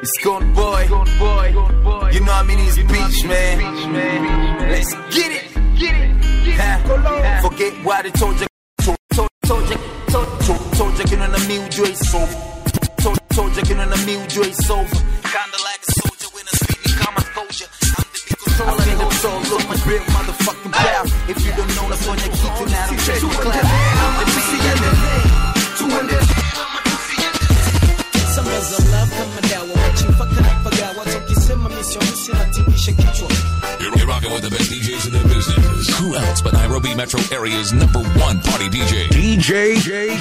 It's gone boy. You know I mean it's beach, man. Let's get it. Get it. Ha. Forget why they told you. Told, told, told you. Told, told, told you. Get on the mule joy sofa. Told, told you. Get on the mule joy sofa. Kinda like a soldier when I speak, me calm my culture. I'm the big controller. I the control of my real motherfucking pal. If you don't know, that's on your key to now. Two clap. I'm the man. 200. Summers of love kama dawa wachimfaka na pagawa tukisema misionisi natingisha kichwa You're, you're rocking with the best DJs in the business. Who else but Nairobi metro area's number one party DJ? DJ.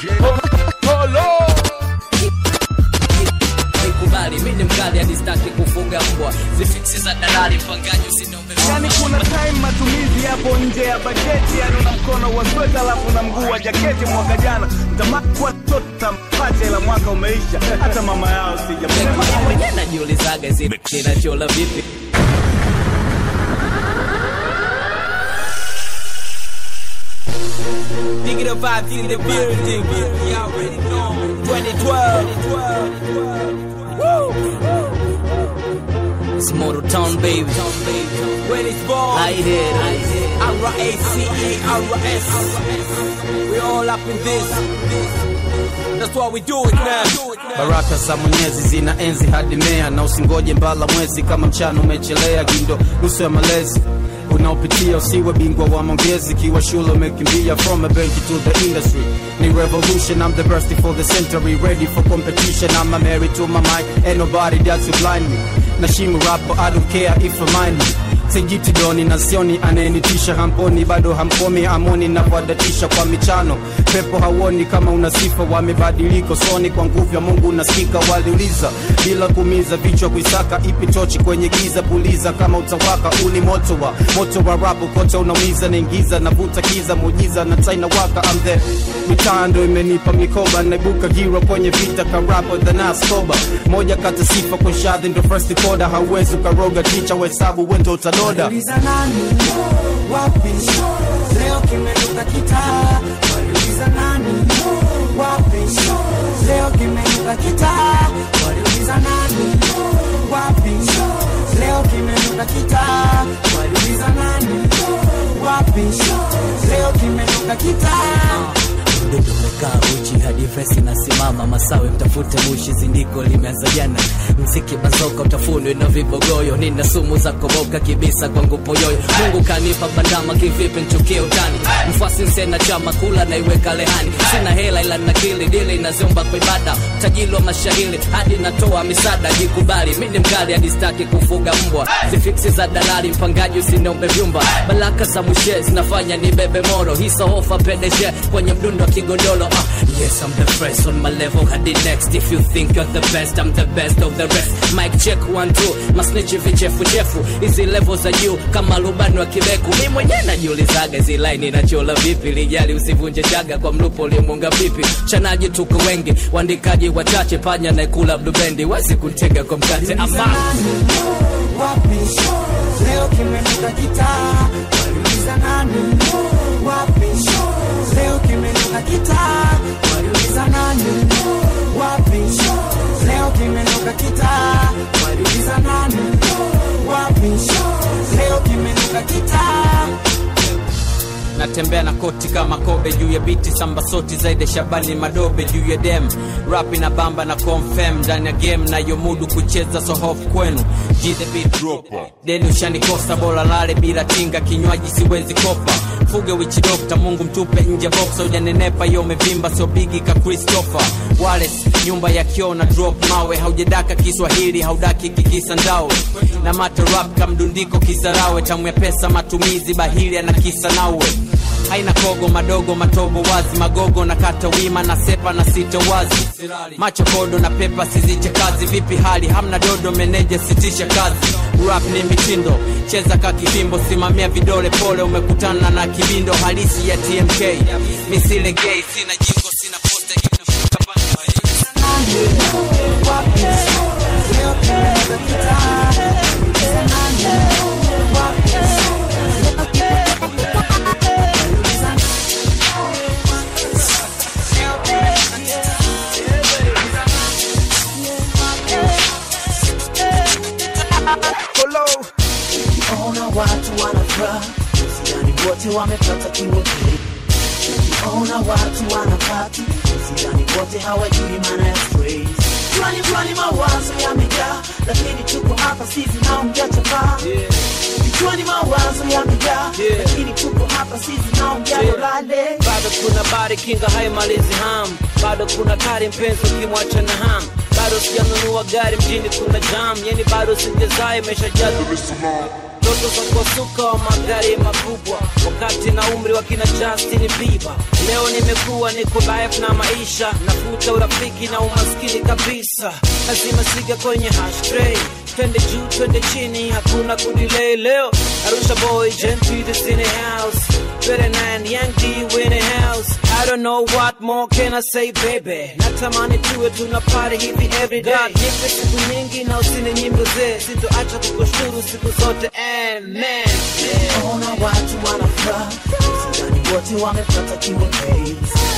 nikubali mi ni mkali hadi staki kufuga mbwa zifiksi za dalali mpangaji usinombe yani kuna time matumizi yapo nje ya bajeti yani una mkono wa sweta alafu na mguu wa jaketi mwaka jana mtamakwa tota mpache ila mwaka umeisha hata mama yao sijamsema mwenyewe najiulizaga hizi ninachola vipi Digging vibes in the building You already know 2012 It's Motor Town baby When it's born Lighthead R-A-C-E-R-S We all up in this That's why we do it now baraka za mwenyezi zina enzi hadi mea na usingoje mbala mwezi kama mchana umechelea gindo nusu ya malezi unaopitia usiwe bingwa wa maongezi kiwa shule umekimbia from a bench to the industry ni revolution i'm the best for the century ready for competition i'm a married to my mind ain't nobody that's to blind me nashimu rapo i don't care if I mind me sijiti doni na sioni anayenitisha hamponi bado hamkomi amoni napoadatisha kwa michano pepo hauoni kama una sifa wamebadiliko soni kwa nguvu ya mungu unasikika waliuliza bila kumiza vichwa kuisaka ipi tochi kwenye giza puliza kama utawaka uni moto wa moto wa rapo kote unaumiza naingiza navuta kiza mujiza na taina waka I'm the mitando imenipa mikoba naibuka hero kwenye vita karapo the naskoba moja kati sifa kwa shadhi ndo first koda hauwezi ukaroga ticha wesabu wendo utadoda Waliuliza nani wapi leo kimenuka kitaa waliuliza nani wapi leo kimenuka kitaa waliuliza nani wapi leo kimenuka kitaa waliuliza nani wapi leo kimenuka kitaa mdudu umekaa uchi hadi vesi nasimama masawe mtafute mushi zindiko limeanza jana mziki bazoka utafunwe na vibogoyo nina sumu za koboka kibisa kwangu poyoyo mungu kanipa bandama kivipi nchukie utani mfasi nsena chama kula naiweka lehani sina hela ila nakili dili inaziomba kwa ibada tajili wa mashahili hadi natoa misada jikubali mi ni mkali hadi staki kufuga mbwa zifiksi za dalali mpangaji usiniombe vyumba baraka za mwishe zinafanya ni bebe moro hisa hofa pedeshe kwenye mdundo wa kigodolo ah, yes I'm the first on my level hadi next if you think you're the best I'm the best of the rest mic check one two masnichi vichefu chefu hizi level za juu kama rubani wa kibeku mi mwenyewe najiulizaga hizi line inachola vipi lijali usivunje chaga kwa mlupo ulimunga vipi chanaji tuko wengi waandikaji wachache panya naekula blubendi wezi kuntega kwa mkate ama wapi leo kimenuka kitaa waliuliza nani wapi leo kimenuka kitaa waliuliza nani wapi leo kimenuka kitaa waliuliza nani wapi leo kimenuka kitaa natembea na koti kama kobe juu ya biti samba soti zaidi shabani madobe juu ya dem rapi na bamba na confirm ndani ya game nayomudu kucheza so hof kwenu G the beat dropper deni ushanikosa bora lale bila tinga kinywaji siwezi kopa fuge wichi dokta mungu mtupe nje boxa ujanenepa yo umevimba sio bigi ka christopher wales nyumba ya kio na drop mawe haujadaka kiswahili haudaki kikisa ndawe na mata rap kamdundiko kisarawe tamu ya pesa matumizi bahili ana kisa nawe haina kogo madogo matobo wazi magogo na kata wima na sepa na sito wazi macho kodo na pepa siziche kazi vipi hali hamna dodo meneja sitisha kazi rap ni mitindo cheza ka kivimbo simamia vidole pole umekutana na kibindo halisi ya tmk misile gay sina jingo sina posta inafuka wapi leo kimenuka kitaa waliuliza nani wapi leo kimenuka wote wamepata kiwote Ona watu wanapati sidhani wote hawajui maana ya strays Pwani pwani mawazo yamejaa lakini tuko hapa sisi nao mjachapaa Kichwani mawazo yamejaa lakini tuko hapa sisi nao mjadolale bado kuna bari kinga haimalizi ham bado kuna kari mpenzi ukimwacha na ham bado sijanunua gari mjini kuna jam yani bado sijazaa imeshajaa ndoto za kuwasuka wa magari makubwa wakati na umri wa kina Justin Bieber. Leo nimekuwa niko live na maisha, nafuta urafiki na umaskini kabisa, lazima siga kwenye hashtray twende juu twende chini, hakuna kudilei leo. Arusha boy, Gen Peters in the house, better nine Young D in the house. I don't know what more can I say baby, natamani tuwe tuna party hivi every day. God, nipe siku nyingi na usini nyimbo zee, sitoacha kukushukuru siku zote amen. Ona watu wanafuraha sidhani wote wamepata kiwote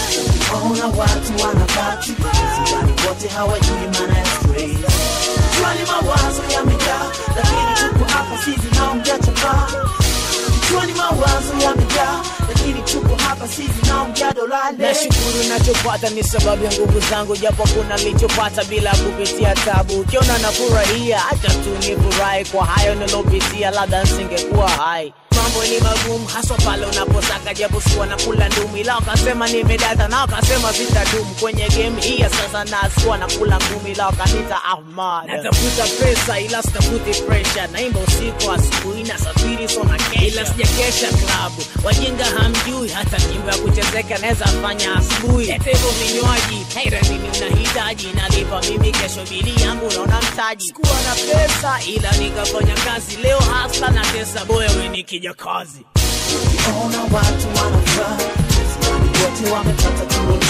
Ona watu wanapati sidhani wote hawajui maana ya strays Kichwani mawazo yamejaa lakini tuko hapa sisi nao mjachapaa Kichwani mawazo yamejaa lakini tuko hapa sisi nao mjadolale nashukuru nachopata ni sababu ya nguvu zangu japo kuna lichopata bila kupitia tabu ukiona nafurahia hata tu nifurahi kwa hayo nilopitia labda nsingekuwa hai mambo ni magumu haswa pale unaposaka japo sikuwa na kula ndumu ila wakasema nimedata na wakasema sitadumu kwenye game hii ya sasa na sikuwa na kula ngumi ila wakanita ahmad natafuta pesa ila sitafuti presha naimba usiku asubuhi na safiri sona kesha ila sijakesha klabu wajinga hamjui hata nyimbo ya kuchezeka naweza fanya asubuhi lete hivyo vinywaji haira nini unahitaji nalipa mimi kesho bili yangu naona mtaji sikuwa na pesa ila nikafanya kazi leo hasla na tesa boya we nikija kazi Ona watu wanafuraha sidhani wote wamepata kiwote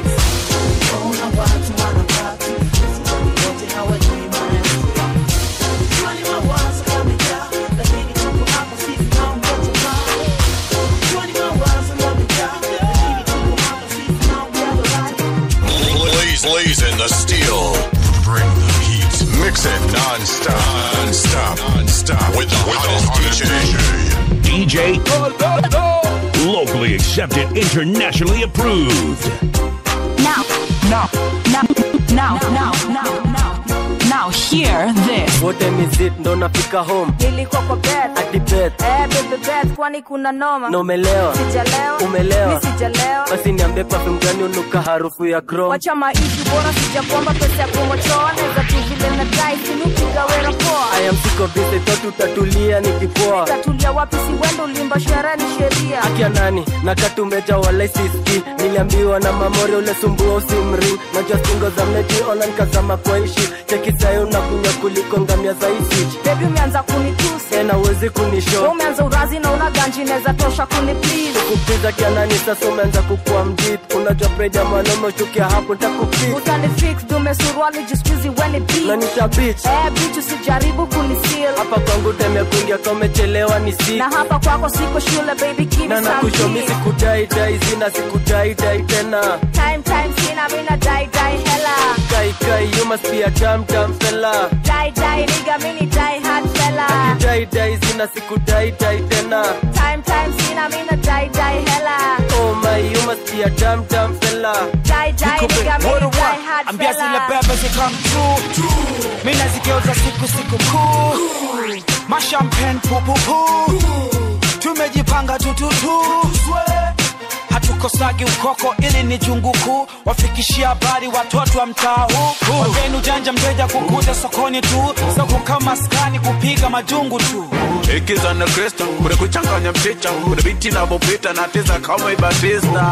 Ona watu wanapati sidhani wote hawajui maana ya strays Kichwani mawazo yamejaa lakini tuko hapa sisi nao mjachapaa Kichwani mawazo yamejaa lakini tuko hapa sisi nao mjadolale Blaze, blazing the steel. Bring the heat. Mix it non-stop. Non-stop. Non-stop. With the hottest DJ. DJ locally accepted, internationally approved. Now, now, now, now, now, now, now, now, hear this. wote mizit ndo nafika home nilikuwa kwa bed hadi beth eh bebe bed kwani kuna noma na umelewa sijalewa Umelewa. mi sijalewa basi niambie perfume gani unuka harufu ya chrome wacha maishu bora sijakwamba pesa ya kumochoa neza tu vile na dai sinupiga wera poa I am sick of this, I thought utatulia nikipoa tatulia wapi si wendo ulimba sherehe ni sheria akia nani na katumeja wala siski niliambiwa na mamori ule sumbua usimring najua stingo za mneti ona nikazama kwa ishi chekisayo unakunywa kuliko ngamia za isich bebi umeanza kunitusi tena uwezi Wewe kunisho umeanza urazi na una ganji neza tosha kuni please kupiza kianani sasa umeanza kukua mjip unajua preja mwanaume uchukia hapo ntakupik utani fix dume suruali jiskuizi weni beat nanisha bich eh bitch usijaribu kunisil hapa kwangu teme kuingia kamechelewa ni si na hapa kwako siko shule baby give na me some nakushomi kiss. sikudaidai zina sikudaidai tena time time sina mina dai dai hella kai kai you must be a damn damn fella dai dai nigga mini dai hard fella daidai zina sikudaidai tena time time sina mina dai dai hella oh my you must be a damn damn fella dai dai nigga mini dai hard ambia zile fella bebe zikam true mi nazigeuza siku siku kuu mashampen pupupu tumejipanga tututu hatukosagi ukoko ili ni jungu kuu wafikishia habari watoto wa mtaa huu wageni ujanja mteja kukuja sokoni tu soko kama skani kupiga majungu tu ikiza na kristo kuna kuchanganya mchicha kuna biti inavyopita na teza kama ibatista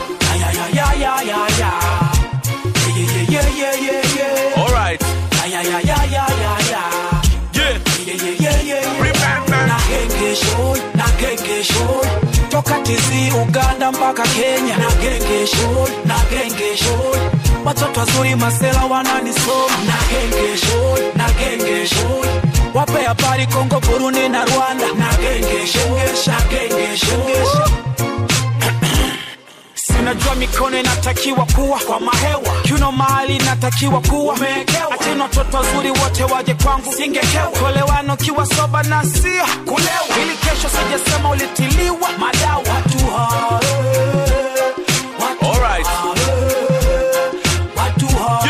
ayayayayaya yeah, yeah, yeah, yeah, yeah. alright ayayayayaya yeah yeah, yeah, yeah, yeah. na genge show na genge show toka tizi uganda mpaka kenya na genge show na genge show watoto wazuri masela wananisoma na genge show na genge show wape habari kongo burundi na rwanda na genge show na genge show unajua mikono inatakiwa kuwa kwa mahewa kiuno mahali inatakiwa kuwa umeekewa acheni watoto wazuri wote waje kwangu singekewa kolewano kiwa soba na sia kulewa ili kesho sijasema ulitiliwa madawa watu hae Alright. watu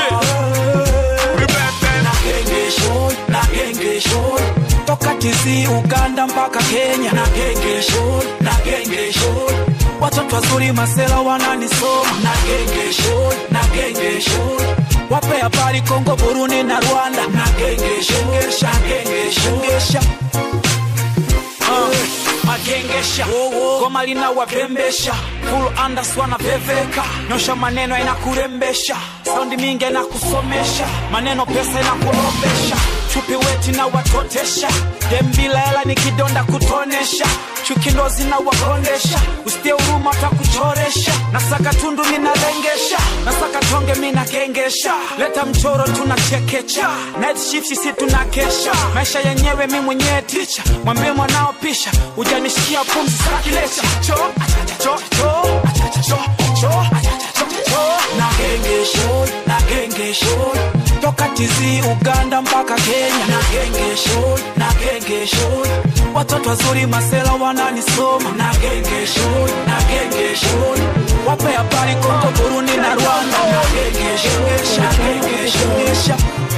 nagengesho nagengesho toka tizi uganda mpaka kenya nagengesho nagengesho watoto wazuri masela wananisoma nagengesho nagengesho wape habari kongo burundi na rwanda nagengesho ngesha nagengesho ngesha Uh, magengesha goma linawapembesha full andas wanapeveka nyosha maneno inakurembesha saundi mingi inakusomesha maneno pesa inakulombesha chupi weti na watotesha dembila hela ni kidonda kutonesha chuki ndo zinawakondesha usitie huruma takuchoresha nasaka tundu minalengesha nasaka tonge minagengesha leta mchoro tunachekecha night shift sisi tunakesha maisha yenyewe mi mwenyewe ticha mwambie mwanao pisha ujanishikia pumzi sakilecha cho achacha cho cho achacha cho cho achacha cho cho nagengesho nagengesho toka tizi uganda mpaka kenya nagengesho nagengesho watoto wazuri masela wananisoma nagengesho nagengesho wape habari kongo burundi na rwanda nagengesho nagengesho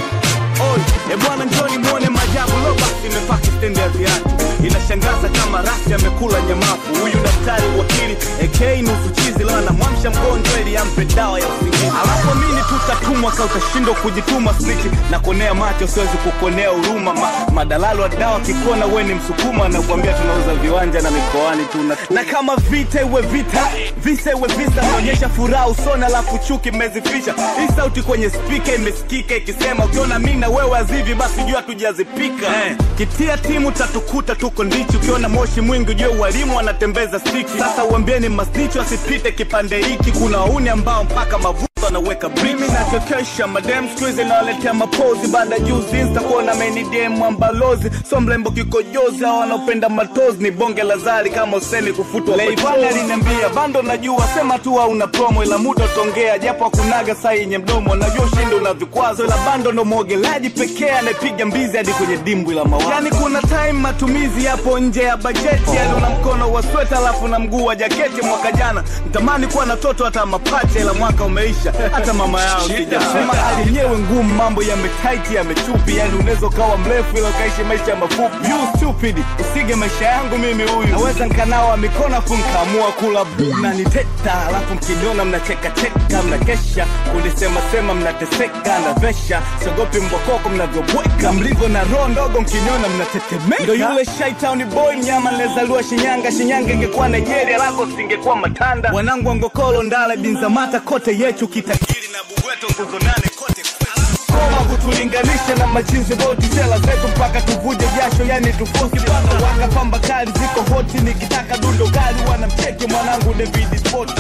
Oi, e bwana njoni muone majabu lo basi imepaki stendi ya viatu inashangaza kama rasi amekula nyamafu huyu daktari wakili AK nusu chizi leo anamwamsha mgonjwa ili ampe dawa ya usingizi alafu mini tutatumwa ka utashindwa kujituma sniki na konea macho siwezi kukonea huruma Ma, madalalo wa dawa kikona we ni msukuma na kuambia tunauza viwanja na mikoani tuna na kama vita iwe vita visa iwe visa naonyesha furaha usoni alafu chuki mmezifisha hii sauti kwenye spika imesikika ikisema ukiona mi na wewe azivi basi jua tujazipika eh. kitia timu tatukuta tuko ndichi ukiona moshi mwingi ujue walimu wanatembeza stiki sasa uambieni masnicho asipite kipande hiki kuna wauni ambao mpaka mavuto anaweka mimi nachokesha madem skuizi nawaletea mapozi baada ya juzi insta kuona menidem ambalozi so mlembo kikojozi au wanaopenda matozi ni bonge la zari kama useni kufutwa leivana aliniambia bando najua sema tu au una promo ila muda utaongea japo akunaga saa yenye mdomo najua ushindi una vikwazo ila bando ndo mwogelaji pekee anayepiga mbizi hadi kwenye dimbwi la mawazo yani kuna time matumizi yapo nje ya bajeti yani una mkono wa sweta alafu na mguu wa jaketi mwaka jana mtamani kuwa na toto hata mapacha ila mwaka umeisha hata mama yao sijasema hali yenyewe ngumu mambo yametaiti yamechupi yani unaweza ukawa mrefu ila ukaishi maisha mafupi you stupid usige maisha yangu mimi huyu naweza nkanawa mikono afu nkaamua kula bu na niteta alafu mkiniona mnachekacheka mnakesha kulisema sema mnateseka na vesha siogopi mbokoko mnavyobweka mlivyo na roho ndogo mkiniona mnatetemeka ndo yule shaitown boy mnyama nilezaliwa shinyanga shinyanga ingekuwa nigeria lako singekuwa matanda wanangu wa ngokolo ndale binzamata kote yechu kitakiri na bugweto nguzo nane kote koma kutulinganisha na machinzi boti sela zetu mpaka tuvuje jasho yani tufosi paka waka pamba kali ziko hoti nikitaka dundo kali wanamcheki mwanangu david sport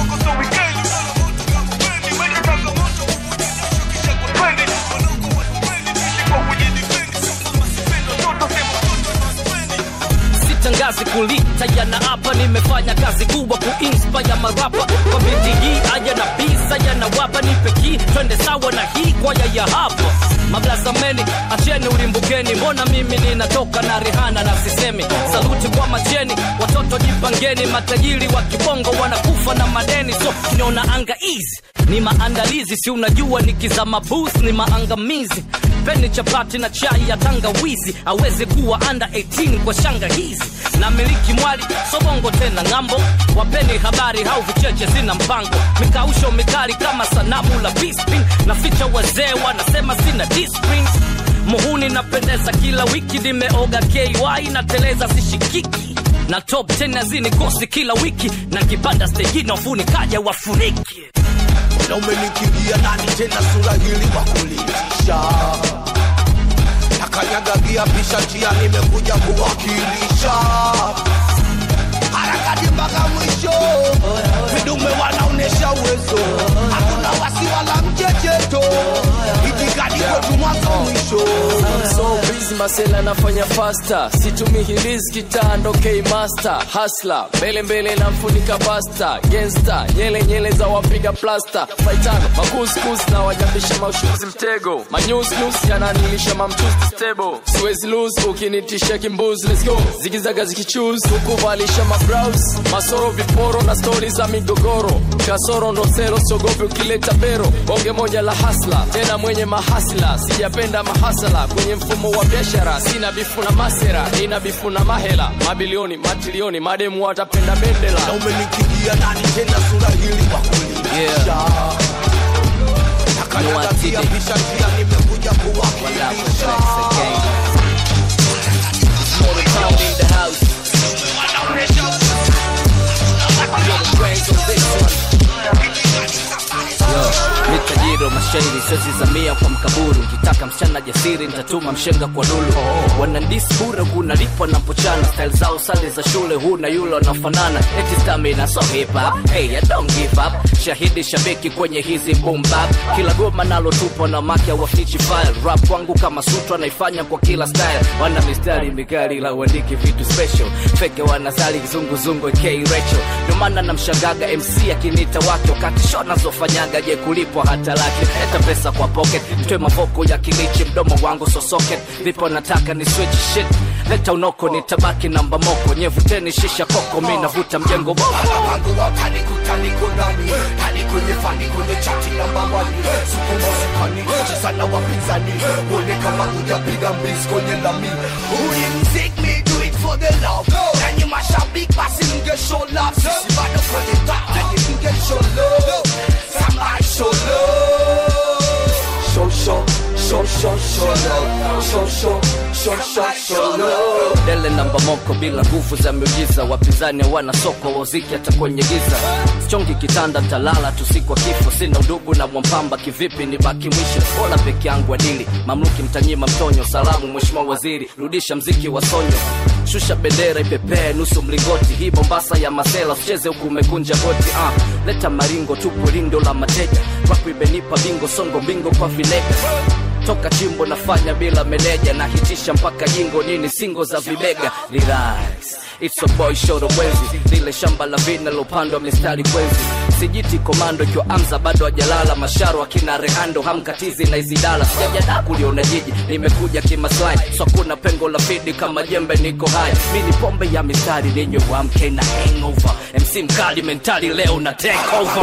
sitangazi kulita yana hapa nimefanya kazi kubwa kuinspire marapa kwa biti hii aya na bisa yanawapa nipe ki twende sawa na hii kwaya ya hapa mablazameni acheni ulimbukeni mbona mimi ninatoka na rehana na sisemi saluti kwa macheni watoto jipangeni matajiri wa kibongo wanakufa na madeni so niona anga easy ni maandalizi si unajua nikizama bus ni maangamizi peni chapati na chai ya tangawizi awezi kuwa under 18 kwa shanga hizi na miliki mwali sobongo tena ng'ambo wapeni habari hau vicheche zina mpango mikausho mikali kama sanamu la bisping na ficha wazee wanasema sina discipline muhuni napendeza kila wiki nimeoga ky nateleza sishikiki na top 10 nazini kosi kila wiki na kipanda stejini wafuni kaja wafuniki na umenikimbia nani tena sura hili wakulitisha nakanyagagia pisha njia nimekuja kuwakilisha harakati mpaka mwisho vidume wanaonesha uwezo hakuna wasi wala mchecheto itikadi kwetu mwanzo mwisho I'm so busy masela nafanya fasta situmi hilis kitando k master hasla mbele mbele namfunika basta gensta nyele nyele za wapiga plasta faitano makuskus na wajambisha maushuzi mtego manyusnus yananilisha mamtusti stable siwezi lose ukinitisha kimbuzi let's go zigizaga zikichus hukuvalisha mabraus masoro viporo na stori za migogoro kasoro ndo sero siogopi ukileta bero bonge moja la hasla tena mwenye mahasla sijapenda mahasala kwenye mfumo wa biashara sina bifu na masera nina bifu na mahela mabilioni matilioni mademu watapenda bendela na umenikigia nani tena sura hili kwa kulilisha nakanyagatia pisha kia nimekuja kuwakilisha mitajiro mashairi sezi za mia kwa mkaburu ukitaka msichana jasiri nitatuma mshenga kwa lulu wanandisi bure hunalipwa na mpochana style zao sale za shule huna yule wanaofanana eti stamina so hip hop hey I don't give up shahidi shabiki kwenye hizi boom bap kila goma nalo tupo na makia wa fichi file rap kwangu kama sutra naifanya kwa kila style wana mistari mikali la uandiki vitu special feke wanasali kizunguzungu k Rachel ndio maana namshangaga MC akinita wake wakati show nazofanyaga je kulipwa hata laki leta pesa kwa pocket mtwe mavoko ya kilichi mdomo wangu so socket vipo nataka ni switch shit leta unoko nitabaki namba moko nyevuteni shisha koko mi navuta mjengo boko wangu watani kutani kunani tani kwenye fani kwenye chati namba wani sukuma sukani cheza na wapinzani uone kama ujapiga mbizi kwenye lami uli mzik me do it for the love nanyi mashabiki basi mge show love sisi bado kwenye top nanyi mge show love somebody show love show show show show show love show show show show show love dele namba moko bila nguvu za miujiza wapinzani hawana soko waziki hata kwenye giza chongi kitanda talala tusikwa kifo sina udugu na mwampamba kivipi ni baki mwisho bora peke yangu adili mamluki mtanyima mtonyo salamu mheshimiwa waziri rudisha mziki wa sonyo shusha bendera ipepee nusu mlingoti hii mombasa ya masela usicheze huku umekunja goti ah. leta maringo tupo lindo la mateja kwaku imenipa bingo songo bingo kwa vilega toka chimbo nafanya bila meneja na hitisha mpaka jingo nini singo za vibega relax It's a boy show mwezi lile shamba la vina lopandwa mistari kwezi sijiti komando ikiwa amza bado ajalala masharo akina rehando hamkatizi na izidala sijajada kuliona jiji nimekuja kimaslahi so kuna pengo la fidi kama jembe niko hai mi ni pombe ya mistari lenye wamke na hangover mc mkali mentali leo na take over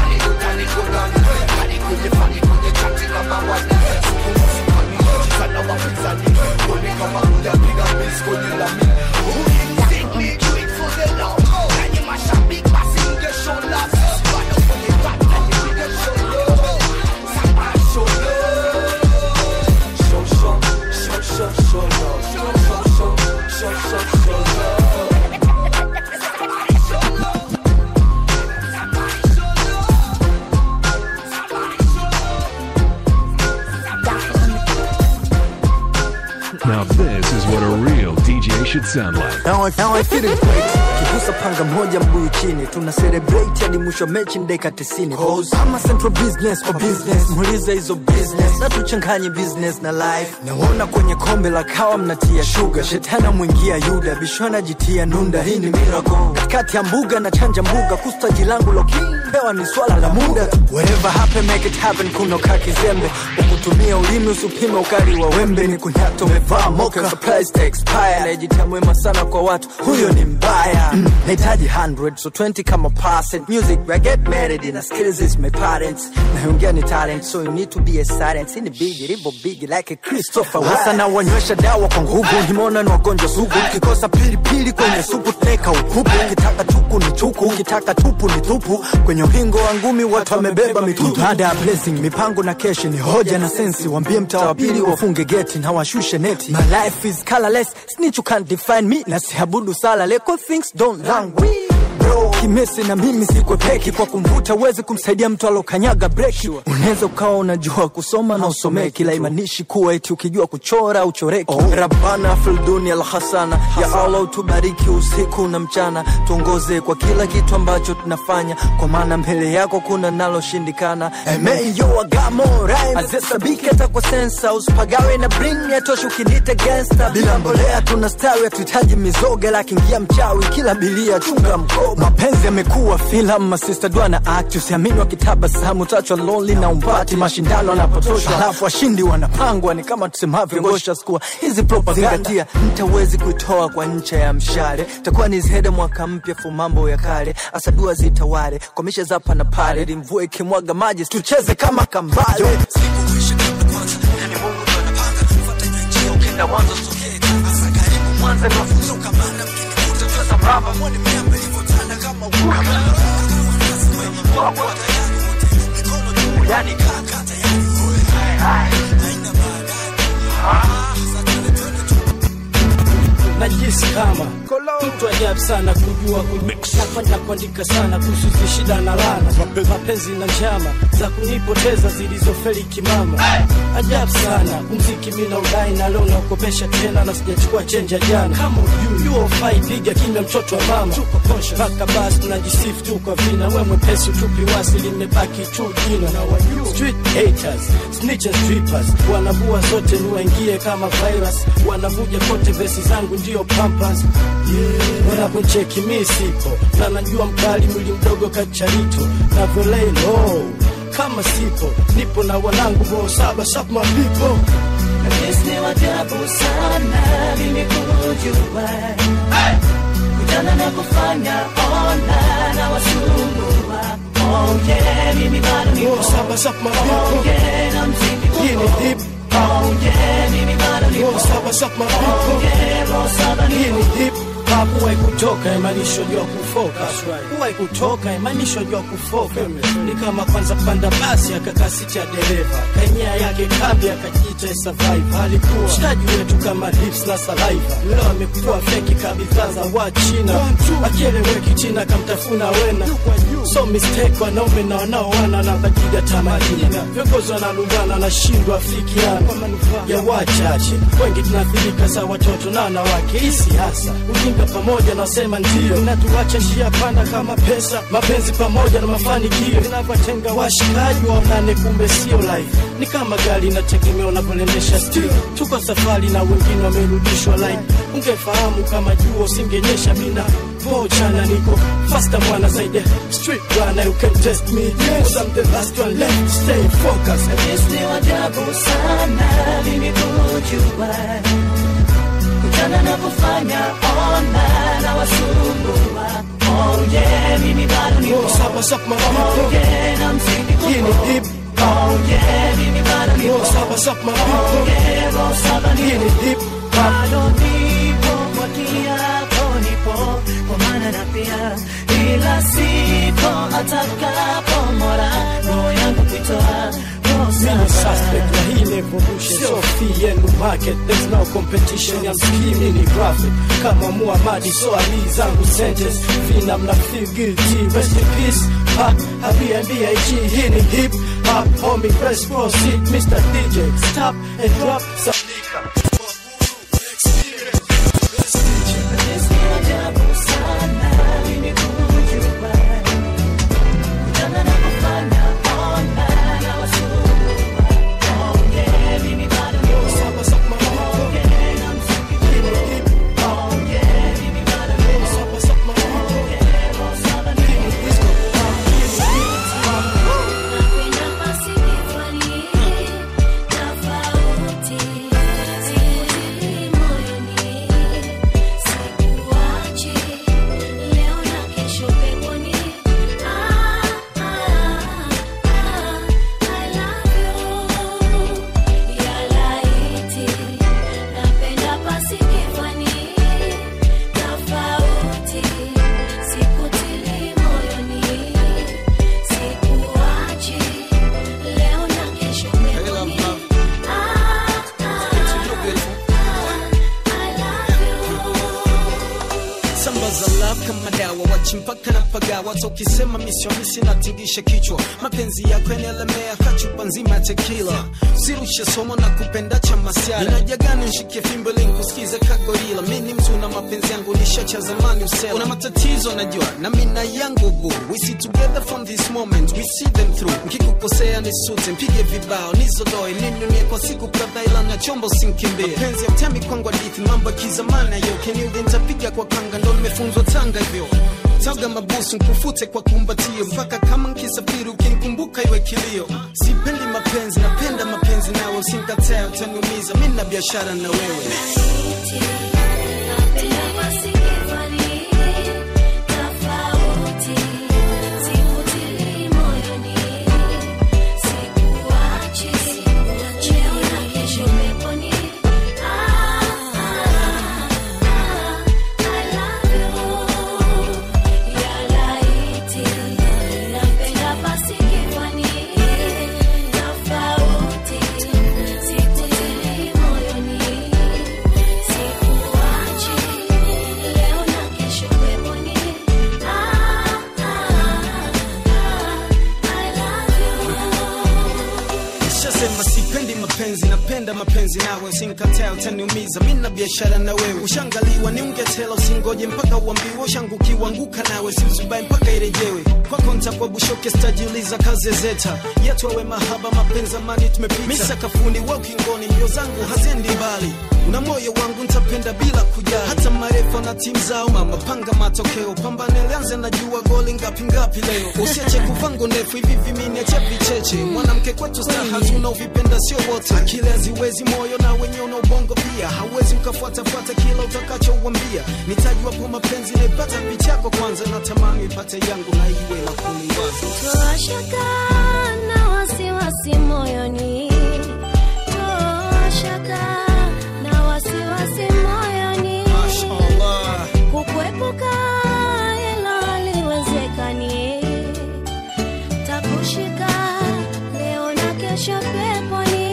Now this is what a real DJ should sound like. Now I, now I feel it great. Kigusa panga moja mbuyu chini tuna celebrate hadi mwisho mechi dakika 90 kama central business or business muulize hizo business na tuchanganye business na life naona kwenye kombe la kawa mnatia sugar shetana mwingia yuda bishona jitia nunda hii ni miracle katikati ya mbuga na chanja mbuga kustaji langu loki pewa ni swala la muda whatever happen make it happen kuno kakizembe ukutumia ulimi usipime ukali wa wembe ni kunyato umevaa moka supplies to expire najitia mwema sana kwa watu huyo ni mbaya mm. nahitaji 100 so 20 kama percent music I get married in a skills is my parents naongea ni talent so you need to be a silent in big ribo big like a Christopher hasa na wanywesha dawa kwa nguvu nimeona ni wagonjwa sugu ukikosa pilipili kwenye supu tuneka upupu ukitaka chuku ni chuku ukitaka tupu ni tupu kwenye uhingo wa ngumi watu wamebeba mitutu baada ya blessing mipango na keshi ni hoja na sensi wambie mtaa wa pili wafunge geti na washushe neti my life is colorless snitch you can't define me na siabudu sala leko things don't languish bro ukimesi na mimi sikwepeki kwa kumvuta uwezi kumsaidia mtu alokanyaga breki unaweza ukawa unajua kusoma na usomee kila imanishi kuwa eti ukijua kuchora uchoreki oh. rabana filduni alhasana ya allah utubariki usiku na mchana tuongoze kwa kila kitu ambacho tunafanya kwa maana mbele yako kuna naloshindikana azesabiki hata kwa sensa usipagawe na bring yatosha ukinita gangsta bila mbolea tunastawi hatuhitaji mizoga lakiingia mchawi kila bilia chunga mkoba mapenzi yamekuwa filamu masista dua na act usiamini wakitabasamu tachwa lonely na umpati mashindano yanapotosha alafu washindi wanapangwa ni kama tusemavyo ngosha skua hizi propagandatia mtawezi kuitoa kwa ncha ya mshale takuwa ni zihede mwaka mpya fu mambo ya kale asadua zitawale komisha zapa na pale ili mvua ikimwaga maji tucheze kama kambale mwanza ni mafunzo kamanda mkinikuta tuweza mraba mwone miamba ilivyotanda kama ukama yani kaka najisi kama mtu ajabu sana kujua nafanya kuandika sana kuhusu hizi shida na lana mapenzi na njama za kunipoteza zilizofeli kimama ajabu sana mziki mina udai na leo naukopesha tena na sijachukua chenja jana kama ujui uofai piga kimya mtoto wa mama mpaka basi tunajisifu tu kwa vina we mwepesi utupi wasi limebaki tu jina street haters snitches strippers wanavua zote niwaingie kama virus wanavuja kote vesi zangu ndio pampas yeah. wanapocheki mi sipo na najua mkali mwili mdogo kacharito navyolei low kama sipo nipo na wanangu bo saba sap mapipo Ni wajabu sana mimi kujua kujana na kufanya ona na wasumbua Oh yeah, mimi bado nipo saba sap mapipo Oh yeah, na mziki hii ni hip Oh yeah, mimi bado nipo saba sap mapipo Oh yeah, roho saba hii nipo ni hip hop huwai kutoka imaanisho jua kufoka huwai kutoka imaanisho jua kufoka ni kama kwanza panda basi akakaa siti ya dereva kanyea yake kambi akajiita survive alikuwa shtaji wetu kama lips na saliva leo amekuwa feki kabidhaa za wachina akieleweki china kamtafuna wena so mistake wanaume na wanaoana na bajiga tamadina viongozi wanalumbana na shindwa afikiana ya wachache wengi tunaathirika za watoto na wanawake hii siasa ujinga pamoja na wasema ndio natuacha njia panda kama pesa mapenzi pamoja na mafanikio vinavyotenga washikaji waonane kumbe sio life ni kama gari inategemea unavyoendesha stil tuko safari na wengine wamerudishwa line ungefahamu kama jua usingenyesha mina pochana niko faster mwana zaidi street runner you can test me yes I'm the last one left stay focused Ni wajabu sana mimi kujua kujana na kufanya ona na wasumbua Oh yeah, mimi bado nipo saba sap mapipo Oh yeah, na mziki hii ni hip Oh yeah, mimi bado nipo saba sap mapipo Oh yeah, roho saba hii nipo ni hip bado nipo kwa kiapo nipo kwa maana na pia ila sipo atakapo mora roho yangu kuitoa roho Mimi saba suspect na hii ni evolution so fee and market there's no competition ya mskimi ni profit kama Muhammad so ali zangu sentence vina mna feel guilty rest in peace hot happy and BIG hii ni hip hop homie press proceed Mr DJ stop and drop some Tofauti, moyoni bichi mpaka na paga watu ukisema misiomisi natingisha kichwa mapenzi yako yanaelemea kachupa nzima ya tekila sirushe somo na kupenda cha masiara inaja gani nshikie fimbo ili nikusikize kagorila mi ni mtu na mapenzi yangu nishacha zamani usela una matatizo najua na mina yangu bu we see together from this moment we see them through nkikukosea nisute mpige vibao nizodoe ninunie kwa siku kadhaa ila na chombo sinkimbie mapenzi ya mtemi kwangu hadithi mambo ya kizamani ayo keniudhi nitapiga kwa kanga ndo nimefunzwa tanga hivyo taga mabusu nkufute kwa kumbatio mpaka kama nkisafiri ukinikumbuka iwe kilio sipendi mapenzi napenda mapenzi nawe usinkataa utaniumiza mi na biashara na wewe Nishasema sipendi mapenzi, napenda mapenzi nawe, usinikataa utaniumiza, mi na biashara na wewe. Ushangaliwa ni ungetela, usingoje mpaka uambiwe. Ushangu kiwanguka nawe, siuzubai mpaka irejewe. Kwako ntakuwa bushoke, stajiuliza kazi zeta yetu awe mahaba, mapenzi amani tumepita. Mi sakafuni, wa ukingoni, mbio zangu haziendi mbali. Una moyo wangu ntapenda bila kujali, hata marefa na timu zao. Mama panga matokeo, pambane lianze, najua goli ngapi ngapi leo. Usiache kuvango ndefu hivi vimini, acha vicheche. Mwanamke kwetu staha tunaovipenda sio wote, akili haziwezi, moyo na wenye una ubongo pia. Hauwezi ukafuatafuata kila utakachouambia. Nitajuapo mapenzi naipata picha yako kwanza, natamani ipate yangu na iwe la kuniwaza. Toa shaka na wasiwasi moyoni, toa shaka na wasiwasi moyoni, Mashallah. kukuepuka hilo haliwezekani, takushika leo na kesho peponi.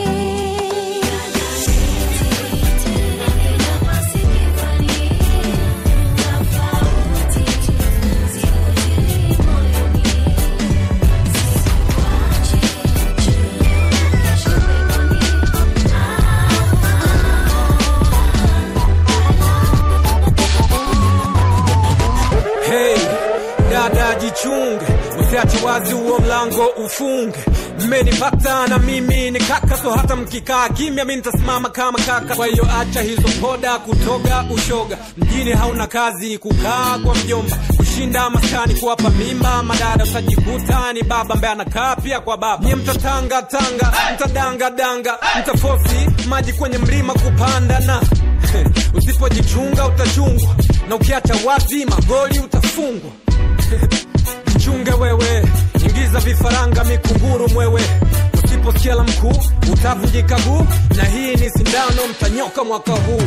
Hey, dada jichunge, usiache wazi huo mlango ufunge. Mmenipata na mimi ni kaka, so hata mkikaa kimya mi nitasimama kama kaka. Kwa hiyo acha hizo poda kutoga ushoga, mjini hauna kazi, kukaa kwa mjomba, kushinda maskani, kuwapa mimba madada, utajikuta ni baba ambaye anakaa pia kwa baba. Nye mtatanga tanga, mtadanga danga, mtafosi maji kwenye mlima kupanda na usipojichunga utachungwa na ukiacha wazi magoli utafungwa jichunge wewe ingiza vifaranga mikunguru mwewe usiposikia la mkuu utavunjika guu na hii ni sindano mtanyoka mwaka huu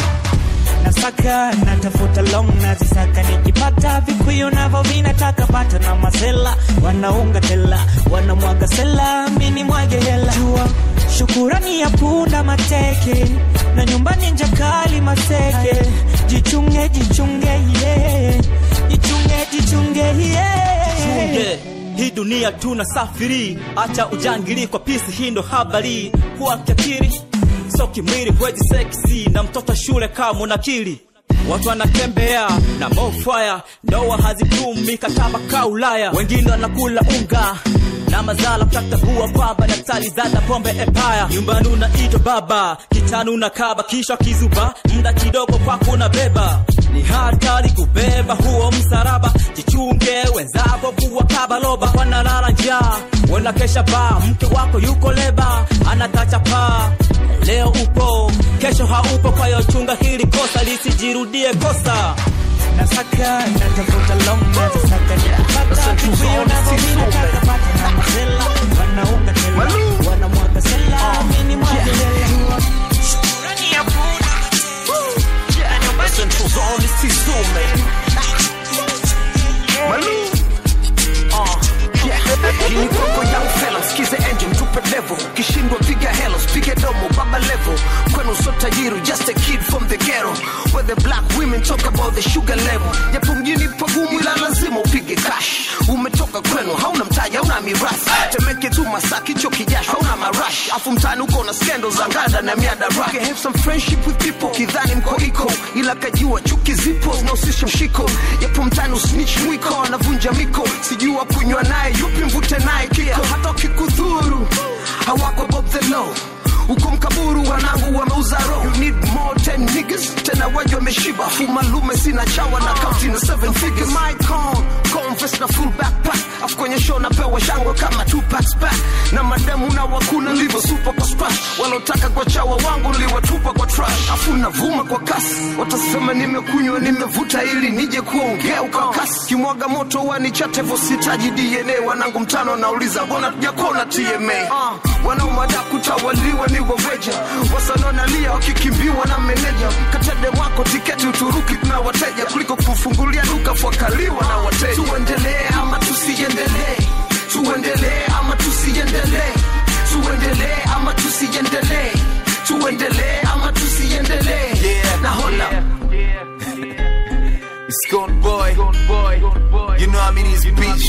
nasaka natafuta long nazisaka nikipata vikuyu navo vinataka pata na masela wanaunga tela wanamwaga sela mini mwage hela jua shukurani ya punda mateke na nyumbani njakali maseke jichunge jichunge yeah. jichunge jichunge yeah. Chunge, hii dunia tunasafiri, acha ujangili kwa pisi, hii ndo habari. Kuwa kiakili so kimwili, huwezi seksi na mtoto shule kama unakili Watu wanatembea na mofaya, ndoa hazidumu, mikataba ka Ulaya, wengine wanakula unga na mazala kutagua kwamba daktari zada pombe empire nyumbani unaitwa baba kitani unakaba kisha kizuba muda kidogo kwako unabeba ni hatari kubeba huo msaraba jichunge wenzako kuwa kabaloba wanalala njaa wanakesha baa mke wako yuko leba anatacha paa leo upo kesho haupo kwa hiyo chunga hili kosa lisijirudie kosa nasaka natafuta long nazisaka nikipata vikuyu navo vinataka pata na masela wanaunga tela wanamwaga sela mini mwage hela shukurani ya punda na nyumbani Hii ni koko young fella, sikize engine tupe level, kishindwa piga helo, spige domo baba level. Kwenu so tajiri, just a kid from the ghetto, where the black women talk about the sugar level. Japo mjini pagumu, ila lazima upige alafu mtani uko na skendo za ngada na miadaraka okay, have some friendship with people kidhani mko iko ila kajua chuki zipo zinahusisha mshiko yapo mtani usnitch mwiko anavunja miko sijua kunywa naye yupi mvute naye kiko hata ukikudhuru hawako bob the law uko mkaburu wanangu wameuza roho you need more 10 niggas tena waje wameshiba fumalume sina chawa na kauti na 7 figures my con confess na full backpack afu kwenye show napewa shangwe kama two packs back na mademu na wakuna livyo super kwa splash walotaka kwa chawa wangu liwatupa kwa trash afu navuma kwa kasi watasema nimekunywa nimevuta ili nije kuongea ukakasi kimwaga moto wanichate vositaji dna wanangu mtano nauliza mbona tujakona tma uh, wanaomada kutawaliwa ni waveja wasanonalia wakikimbiwa na meneja katede wako tiketi uturuki na wateja kuliko kufungulia duka fuakaliwa na wateja tuendelee ama tusiendelee tuendelee ama tusiendelee tuendelee ama tusiendelee tuendelee ama tusiendelee Yeah. na hola It's gone boy. You know I mean it's beach,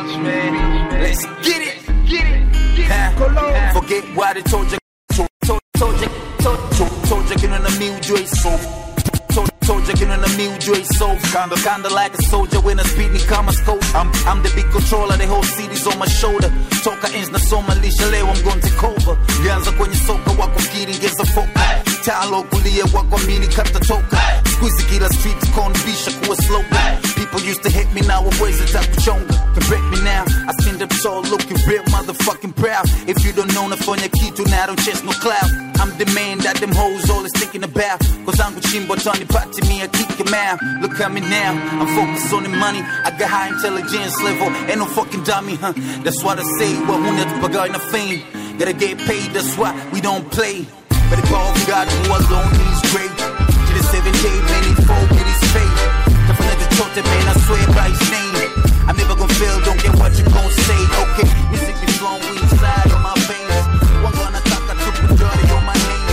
man. Let's get it. Get it. Huh? Forget why they told you. Told, told, told you. Told, told, told you. Kinon na mi ujue so. Told, told you. Kinon na mi ujue so. Kinda, kinda like a soldier when I speed ni kama scope. I'm, I'm the big controller. The whole city's on my shoulder. Toka ends na soma lisha leo I'm going to take over. Ganza kwenye soka wako fikiri ngeza foka. Talo kulia wako mini kata toka. Squeezy kila street konbisha kuwa slow. People used to hate me now always attack kuchonga. Can break me now. I stand up tall looking real motherfucking proud. If you don't know nafanya kitu now don't chase no cloud. I'm the man that them hoes always thinking about. Cause I'm chimbo Tony Patti me, I kick him out. Look at me now, I'm focused on the money. I got high intelligence level, ain't no fucking dummy, huh? That's what I say, what huna tupagay na fame. Gotta get paid, that's why we don't play. Better call God who alone is great. To the seven day, man, he four with his faith. Tafanya chochote, man, I swear by his name. I'm never gonna fail, don't get what you gon' say. Okay, music be flowing inside of my veins. One gonna talk a triple dirty on my name.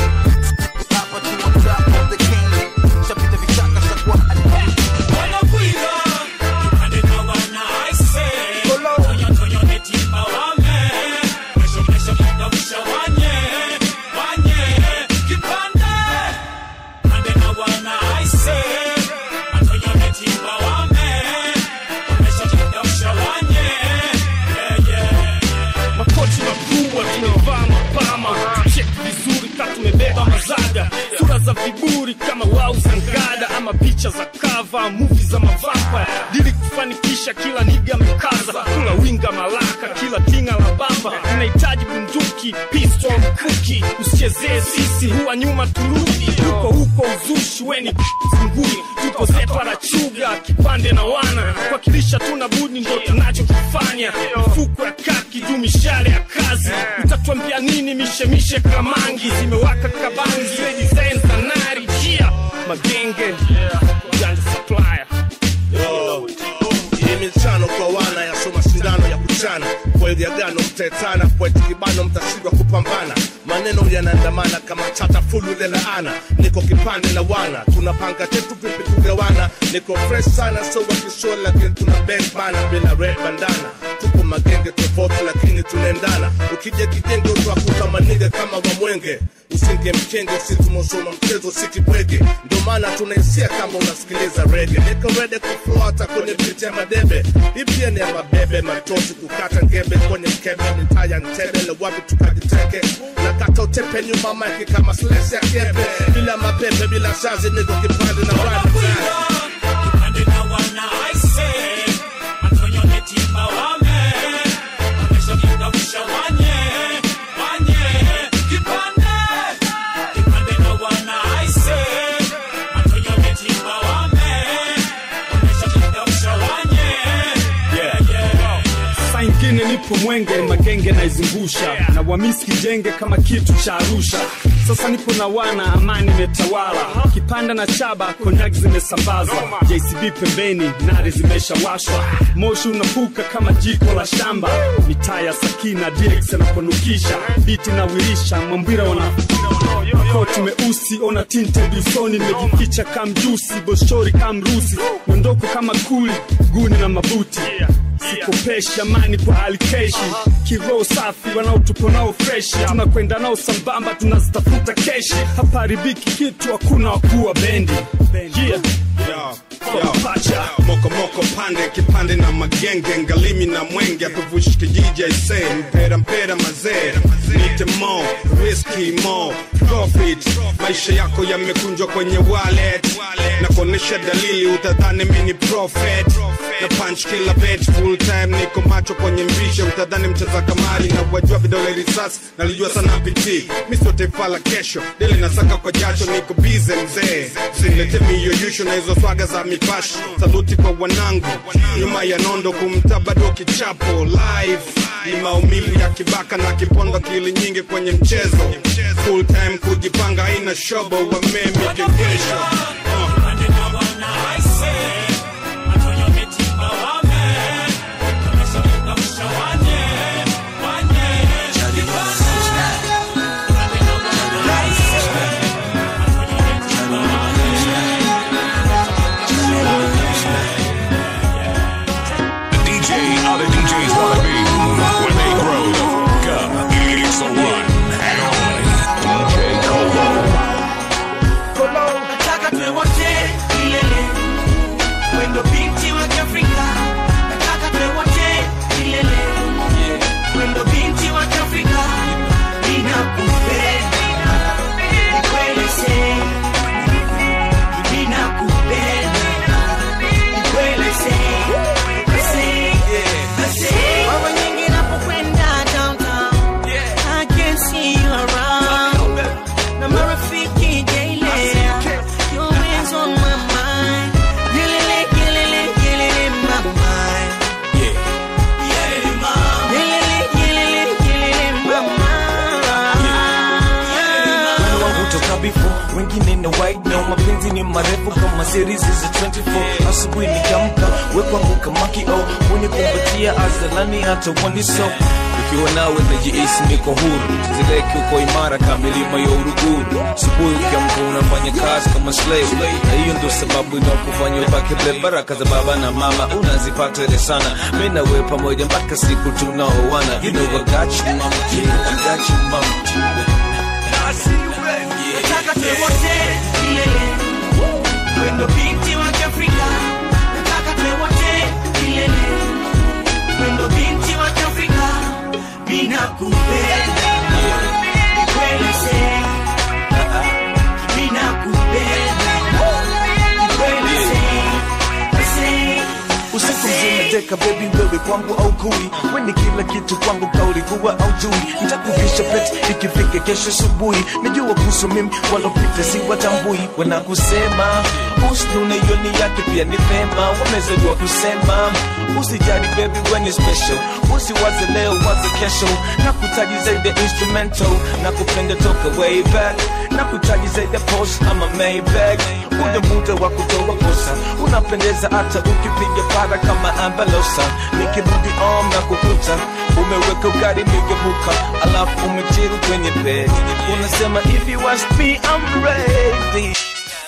Papa to on top of the king. Shapita vichaka shakwa Wanakwira, kipande na wanaise. Toyo, toyo, netimba wame. Kesho, kesho, kitawisha wanye. Wanye, kipande. Kipande na wanaise. Toyo, netimba wame. Kesho, kitawisha wanye. Yeah, yeah. makoti makubwa tumevaa mapama cheki vizuri ka tumebeba mazaga sura za viburi kama wau za ngada ama picha za kava muvi za mavampa dili kufanikisha kila niga mkaza kula winga malaka kila tinga la bamba inahitaji bunduki pistol mkuki usichezee sisi huwa nyuma turudi huko huko uzushi weni zinguni tuko zepa la chuga kipande na wana kuwakilisha tuna budi ndo tunachokifanya mifuko ya kaki juu mishale ya kazi utatuambia nini mishemishe kamangi zimewaka kabangi zile design za nari jia magenge janja supplier Yo, hii michano kwa wana yaso mashindano ya kuchana kweli agano mtaetana kweti kibano mtashindwa kupambana maneno yanaandamana kama tata fulu lelaana niko kipande na wana tunapanga chetu vipi kugawana niko fresh sana so wakishua lakini tuna bang bana bila red bandana tuko magenge tofauti lakini tunaendana ukija kijenge utakuta maniga kama wamwenge usinge mkenge usitumosoma mchezo sikibwege ndio maana tunaisia kama unasikiliza rege niko rede kufuata kwenye viti ya madebe hii pia ni ya mabebe matosi kukata ngebe kwenye mkebe mitaya ntebele wapi tukajiteke na kata utepe nyuma maiki kama slesi ya kebe bila mapepe bila shazi niko kipande na rada Kipande na wanaise. Antonio netimba wame. Kesho, kitawisha wanye. Wanye, kipande. Kipande na wanaise. Antonio netimba wame. Kesho, kitawisha wanye. Yeah, yeah. saa ingine nipo mwenge magenge naizungusha na wamisi kijenge kama kitu cha arusha sasa nipo na wana amani imetawala kipanda na chaba konyak zimesambazwa jcb pembeni nari zimeshawashwa moshi unapuka kama jiko la shamba mitaa ya sakina dx anaponukisha biti na wirisha mwambwira wana koti meusi ona tinte busoni nimejificha kamjusi boshori kamrusi miondoko kama kuli guni na mabuti sikopeshi amani kwa alikeshi kiroho safi wanaotupo nao freshi tunakwenda nao sambamba tunazitafuta keshi hapaharibiki kitu hakuna wakuwa bendi yeah. Pacha. moko moko pande kipande na magenge ngalimi na mwenge atuvushi kijiji aise mpera mpera mazee nite mo riski mo profit maisha yako yamekunjwa kwenye wallet na kuonesha dalili utadhani mini prophet na punch kila bet full time niko macho kwenye mvishe utadhani mcheza kamari na wajua vidole risasi nalijua sana piti misote fala kesho deli nasaka kwa jasho niko bize mzee silete miyoyusho na hizo swaga za mipasho saluti kwa wanangu nyuma ya nondo kumta bado kichapo live ni maumivu ya kibaka na kipondo kili nyingi kwenye mchezo full time kujipanga haina shobo wamemi kekesho The DJ other DJs wanna be when they grow the fuck up. It's the one and only DJ Colo. nataka tuwe wote milele wendo binti wa kiafrika nataka tuwe wote milele wendo binti wa kiafrika ninakupenda ni kweli se ninakupenda ni kweli se Mara nyingi napokwenda downtown, I can see you around. Na marafiki daily, your hands on my mind. Yelele, yelele, yelele, my mind. Yelele, yelele, yelele, my mind. Wale wangu toka before wengine na white no mapenzi ni marefu kama series za 24 asubuhi nikiamka we kwangu kama kio unikumbatia azalani hata waniso ukiwa nawe najihisi niko huru zileki uko imara kama milima ya uruguru asubuhi ukiamka unafanya kazi kama slave na hiyo ndo sababu inakufanya ubaki ble baraka za baba na mama unazipata ile sana mi na wewe pamoja mpaka siku tunaoana you know I got you mama I got you mama nataka tuwe wote milele wendo binti wa kiafrika nataka tuwe wote milele wendo binti wa kiafrika ninakupenda ni kweli se ninakupenda ni kweli se usiku mzima deka bebi wewe kwangu au kui weni kila kitu kwangu kauli kuwa au jui ntakuvisha pete ikifika kesho asubuhi najua kuhusu mimi walopita si watambui wanakusema usnune yoni yake pia ni vema wamezaliwa kusema usijali bebi weni special usiwaze leo waze kesho na kutaji zaidi ya instrumental na kupenda toka way back na kutaji zaidi ya post ama maybag ule muda wa kutoa kosa unapendeza hata ukipiga para kama ambalosa nikirudi om na kukuta umeweka ugari migebuka alafu umejiru kwenye bed unasema if you ask me I'm ready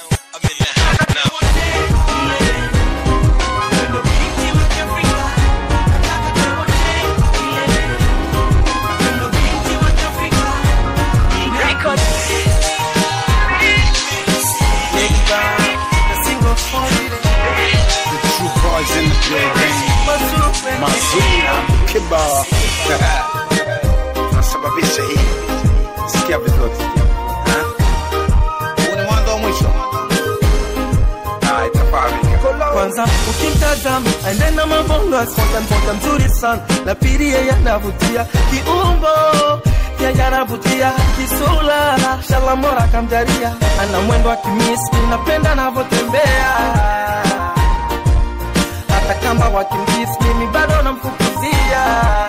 The true boys in the building. Mazuna kibao nasababisha hii. Sikia vizuri. Ha? Huu ni mwanzo wa mwisho. Ah, itafahamika. kwanza ukimtazama anena mabongo asonga mboga mzuri sana na pili yeye anavutia kiumbo yeye anavutia kisula shalamora kamjaria ana mwendo wa kimisi napenda anavyotembea hata kama wakimdisi mimi bado namfukuzia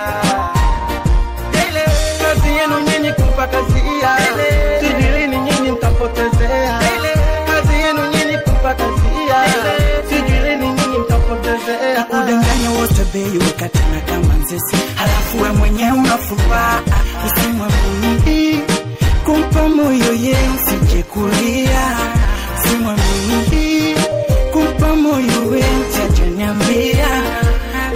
Ile kazi yenu nyinyi kumpa kazia sijui lini nyinyi mtapotezea kazi yenu nyinyi kumpa kazia sijui lini nyinyi mtapotezea kudanganya wote bei wekatana kama nzesi halafu we mwenyewe unafuraha usimwamini kumpa moyo ye usije kulia usimwamini kumpa moyo we mtajaniambia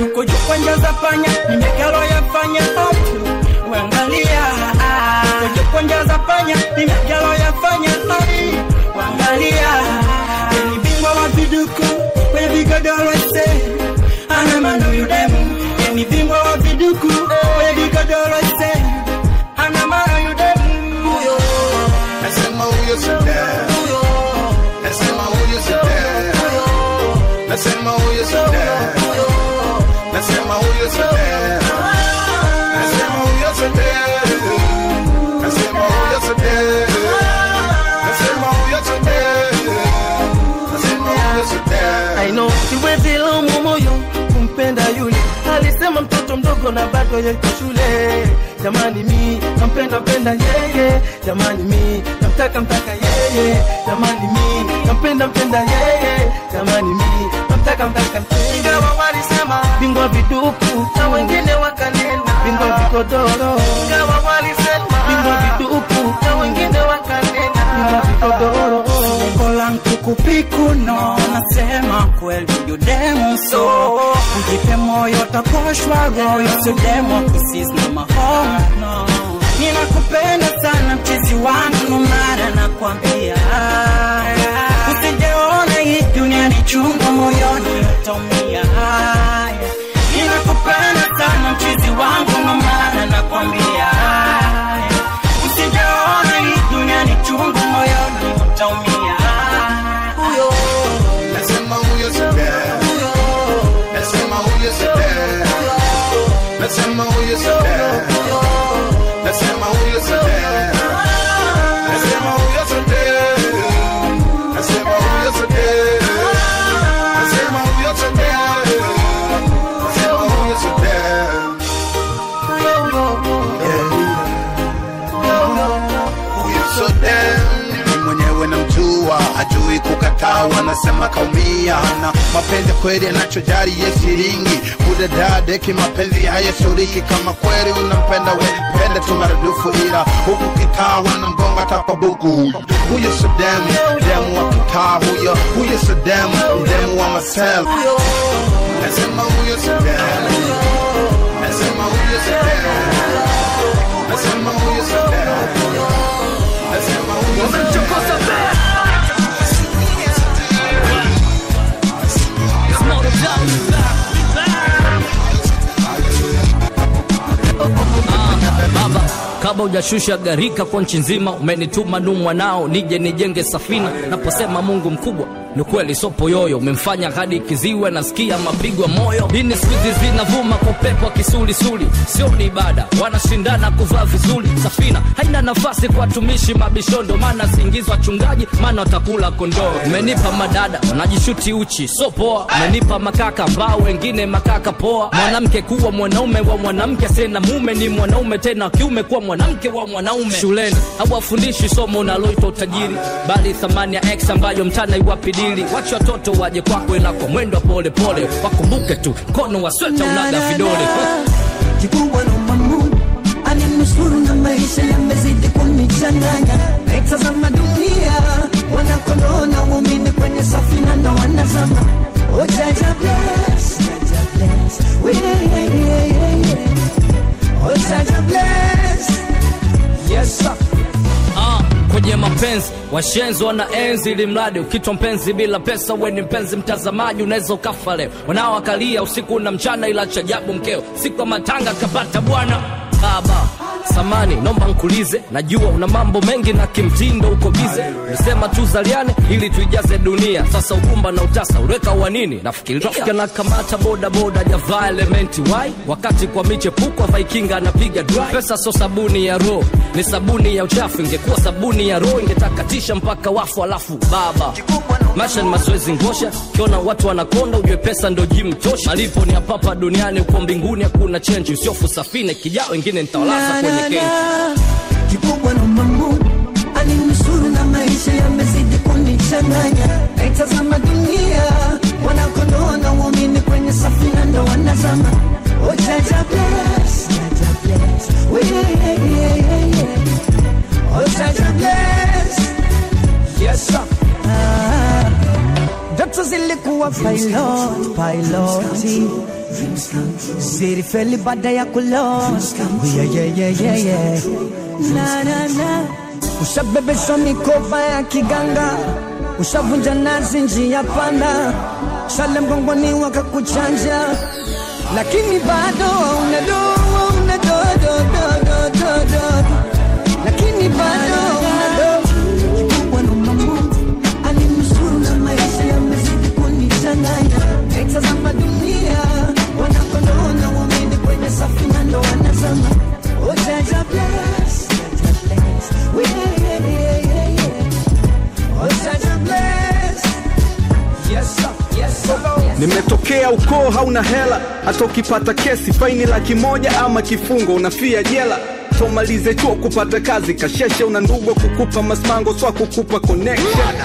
yuko juu kwa njia za panya nimekalo yafanya otu wangalia yuko juu kwa njia za panya nimekalo yafanya ai wangalia ni bingwa wa viduku kwenye vigodoro ise ana mano yudemu ni bingwa wa viduku kwenye vigodoro ise ana mano yudemu huyo Nasema huyo Sadam. Nasema huyo Sadam. Nasema huyo Sadam. Nasema huyo Sadam. Nasema huyo Sadam. Nasema huyo Sadam. Nasema huyo Sadam. Nasema huyo Sadam. I know siwezi laumu moyo kumpenda yule alisema mtoto mdogo na bado yuko shule jamani mi nampenda mpenda yeye jamani mi namtaka mtaka yeye jamani mi nampenda mpenda yeye jamani mi namtaka mtaka ingawa walisema bingwa viduku na wengine wakanena bingwa vikodoro ingawa walisema bingwa viduku na wengine wakanena bingwa vikodoro Lengo langu kupikuno, nasema kweli yudemu so ujipe moyo utaposhwa roho usidemo kusisna mahomo no. Ninakupenda sana mchizi wangu, mara nakwambia usijeona hii dunia ni chungu, moyoni utaumia. Ninakupenda sana mchizi wangu, mara nakwambia usijeona hii dunia ni chungu, moyoni utaumia. Huyo Nasema huyo Sadam. Nasema huyo Sadam. Nasema huyo Sadam. Nasema huyo Sadam. Nasema huyo Sadam. Nasema huyo Sadam. Nasema huyo Sadam. Nasema huyo Sadam. Huyo Sadam ni mwenyewe namjua, hajui kukataa, wanasema kaumia na mapenzi kweli anachojari ye shilingi kudadadeki mapenzi hayasuriki kama kweli unampenda we pende tu maradufu ila huku kitaa wanamgonga tapa buku huyo Sadam demu wa kitaa huyo huyo Sadam demu wa masel nasema huyo Sadam nasema huyo Sadam nasema huyo Sadam nasema huyo Sadam baba kabla hujashusha gharika kwa nchi nzima umenituma nu mwanao nije nijenge safina naposema mungu mkubwa ni kweli sopo yoyo umemfanya hadi kiziwe nasikia mapigo ya moyo dini siku hizi zinavuma kwa upepo wa kisulisuli sio ni ibada wanashindana kuvaa vizuri safina haina nafasi kwa watumishi mabishondo maana siingizwa wachungaji maana watakula kondoo umenipa madada wanajishuti uchi so poa umenipa makaka ambao wengine makaka poa mwanamke kuwa mwanaume wa mwanamke sena mume ni mwanaume tena wa kiume kuwa mwanamke wa mwanaume shuleni hawafundishi somo unaloitwa utajiri bali thamani ya x ambayo mtana iwapidili wache watoto waje kwako na kwa mwendo wa polepole wakumbuke tu mkono wa sweta unaga vidole kikubwa naomba Mungu aninusuru na maisha yamezidi kunichanganya. Naitazama dunia, wanakondoo na waumini kwenye safina ndo wanazama. Oh, Jaja bless, Jaja bless, We, yeah, yeah, yeah, yeah. Oh, Jaja bless, yes sir. Ah, kwenye mapenzi washenzi wana enzi ili mradi ukitwa mpenzi bila pesa we ni mpenzi mtazamaji unaweza ukafa leo wanaoakalia usiku na mchana ila chajabu mkeo siku ya matanga kapata bwana baba samani nomba nkulize najua una mambo mengi na kimtindo uko bize nisema tu zaliane ili tuijaze dunia sasa ugumba na utasa ureka wa nini nafikiria na kamata boda boda javaa elementi wai wakati kwa michepuko vaikinga anapiga dry pesa so sabuni ya roho ni sabuni ya uchafu ingekuwa sabuni ya roho ingetakatisha mpaka wafu alafu baba maisha ni mazoezi ngosha kiona watu wanakonda ujue pesa ndo jimu tosha malipo ni hapapa duniani uko mbinguni hakuna chenji usiofu safine kijao wengine nitawalaza kwenye kenji kikubwa naomba Mungu aninusuru na maisha yamezidi kunichanganya. Naitazama dunia, wanakondoo na waumini kwenye safina ndo wanazama. Oh, Jaja bless, Jaja bless, We, yeah, yeah, yeah, yeah. Oh, Jaja bless, yes sir. Ah, ndoto zilikuwa pilot, piloti zilifeli baada ya kuloa yeah, yeah, yeah, yeah, yeah. Na, na, na. ushabebeshwa mikoba ya kiganga ushavunja nazi njia panda shale mgongoni wakakuchanja lakini bado unadoa unadodododododo lakini bado unado kikubwa naomba Mungu alinusuru na maisha yamezidi kunichanganya naitazama dunia wanakondoona wameni kwenye safina ndo wanazama Oh, Jaja bless, Jaja bless. Yeah, yeah, yeah, yeah, yeah. Oh, Jaja bless. Yes, sir. Yes, sir. Yes, sir. nimetokea ukoo hauna hela hata ukipata kesi faini laki moja ama kifungo unafia jela tomalize chuo kupata kazi kasheshe una ndugu kukupa masmango swa kukupa connection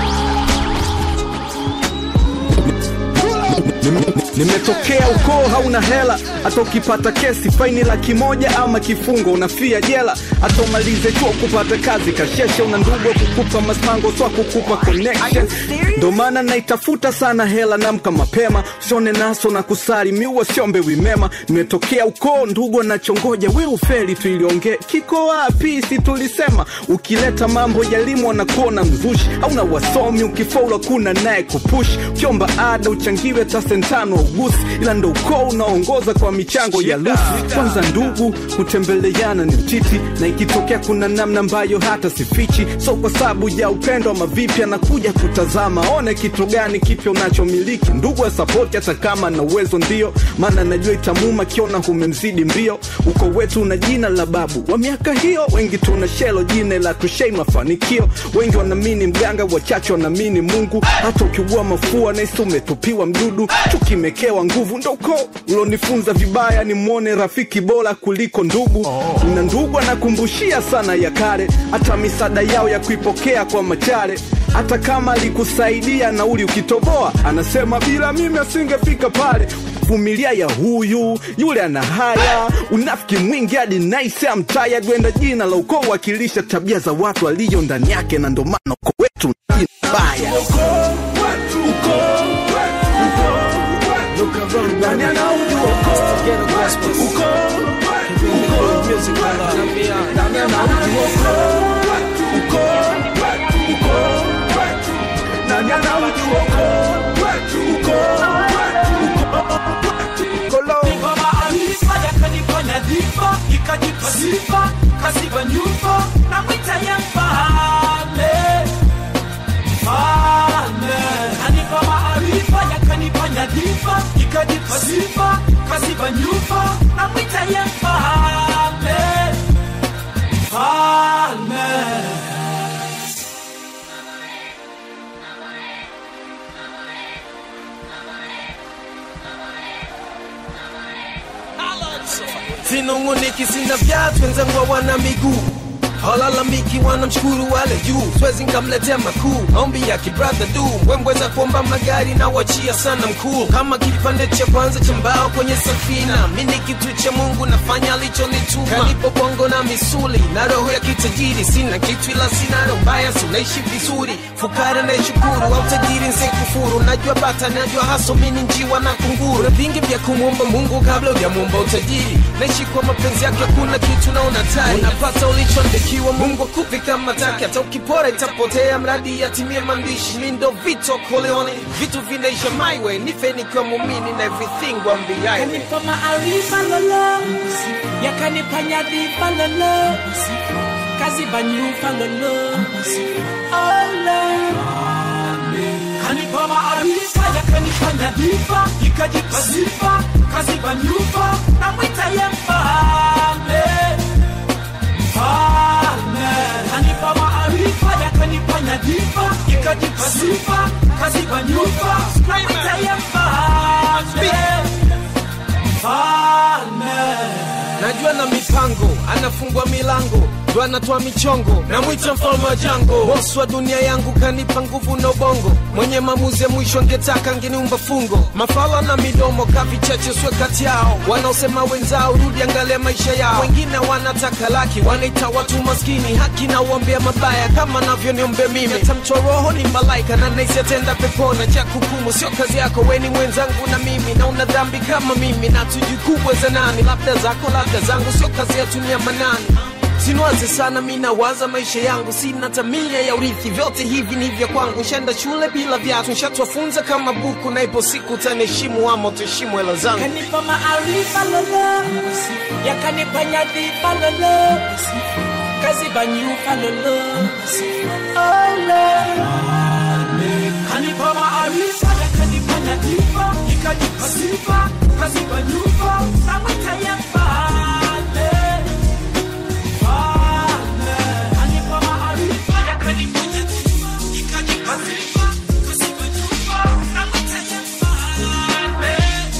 Nime- nimetokea ukoo hauna hela hata ukipata kesi faini laki moja ama kifungo unafia jela hata umalize chuo kupata kazi kasheshe una ndugu kukupa masmango swa kukupa connection ndo maana naitafuta sana hela namka mapema usione naso na kusari miua siombe wimema nimetokea ukoo ndugu anachongoja we ufeli tuiliongee kiko wapi si tulisema ukileta mambo ya elimu wanakuona mzushi au na wasomi ukifaula kuna naye kupush ukiomba ada uchangiwe tasentano ugusi ila ndo ukoo unaongoza kwa michango ya lusi kwanza ndugu kutembeleana ni mtiti na ikitokea kuna namna ambayo hata sifichi so kwa sababu ya upendo ama vipi anakuja kutazama one kitu gani kipya unachomiliki ndugu asapoti hata kama na uwezo ndio maana najua itamuma kiona humemzidi mbio uko wetu na jina la babu wa miaka hiyo wengi tuna shelo jina la tushei mafanikio wengi wanaamini mganga wachache wanaamini mungu hata ukiugua mafua naisi umetupiwa mdudu tukimekewa nguvu ndo uko ulonifunza vibaya ni mwone rafiki bora kuliko ndugu na ndugu anakumbushia sana ya kale hata misaada yao ya kuipokea kwa machare hata kama alikusaidia nauli ukitoboa anasema bila mimi asingefika pale vumilia ya huyu yule ana haya unafiki mwingi hadi naise amtaya gwenda jina la ukoo wakilisha tabia za watu aliyo ndani yake na ndo maana ukoo wetu ni jina baya Nani anaujua ukoo? Ukoo. Ukoo. Nani anaujua ukoo? Ukoo. Ukoo. Nani anaujua ukoo? Ukoo. Nipa maarifa yakanifanya dhifa, ikajipa sifa, kaziba nyufa, na mwita ya mfalme. Mfalme. Anipa maarifa yakanifanya dhifa, ikajipa sifa, kaziba nyufa, na mwita ya mfalme. Mfalme. sinunguniki sina viatu wenzangu hawana miguu halalamiki wanamshukuru wale juu swezi nkamletea makuu maombi ya kibradha du mbwembweza kuomba magari na wachia sana mkuu kama kipande cha kwanza cha mbao kwenye safina mi ni kitu cha mungu nafanya alichonituma kanipo bongo na misuli na roho ya kitajiri sina kitu ila sina roho mbaya sunaishi vizuri fukara naishukuru au tajiri nsekufuru najua bata najua haso mini njiwa na kunguru na vingi vya kumwomba mungu kabla ujamwomba utajiri naishi kwa mapenzi yake hakuna kitu naona tari unapata ulichoandikiwa mungu akupe kama take hata ukipora itapotea mradi yatimie maandishi mi ndo vito koleone vitu vinaisha my way nife nikiwa mumini na everything wambiaye Yakanipa maarifa lolo, yakanipa nyadhifa lolo, kaziba nyufa lolo, Olo. Kanipa maarifa, yakanipa nyadhifa, ikajipa sifa, kaziba nyufa, na mwita ya mfalme. Mfalme. Kanipa maarifa, yakanipa nyadhifa, ikajipa sifa, kaziba nyufa, na mwita ya mfalme. Mfalme. najua na mipango anafungua milango ndo anatoa michongo namwita mfalme wa jango bosi wa dunia yangu kanipa nguvu na ubongo mwenye maamuzi ya mwisho angetaka ngeniumba fungo mafala na midomo kavichache swe kati yao wanaosema wenzao rudi angalia maisha yao wengine wanataka laki wanaita watu maskini haki na uombea mabaya kama navyoniombea mimi tamtoa roho ni malaika na naisi atenda pepona cha kukumu sio kazi yako weni mwenzangu na mimi na una dhambi kama mimi na tujikubwe za nani labda zako labda zangu sio kazi yetu ni ya manani Sinwaze sana mi nawaza maisha yangu, sina tamia ya urithi, vyote hivi ni vya kwangu. Nshenda shule bila viatu, nshatwafunza kama buku, na ipo siku utaniheshimu ama utaheshimu hela zangu. Kanipa maarifa lolo, yakanipa nyadhifa lolo, kaziba nyufa lolo, kanipa maarifa, yakanipa nyadhifa, ikanipa sifa, kaziba nyufa, namwita ya mfalme. Mfalme. Kanipa maarifa, yakanipa nyadhifa, ikanipa sifa, kaziba nyufa, namwita ya mfalme.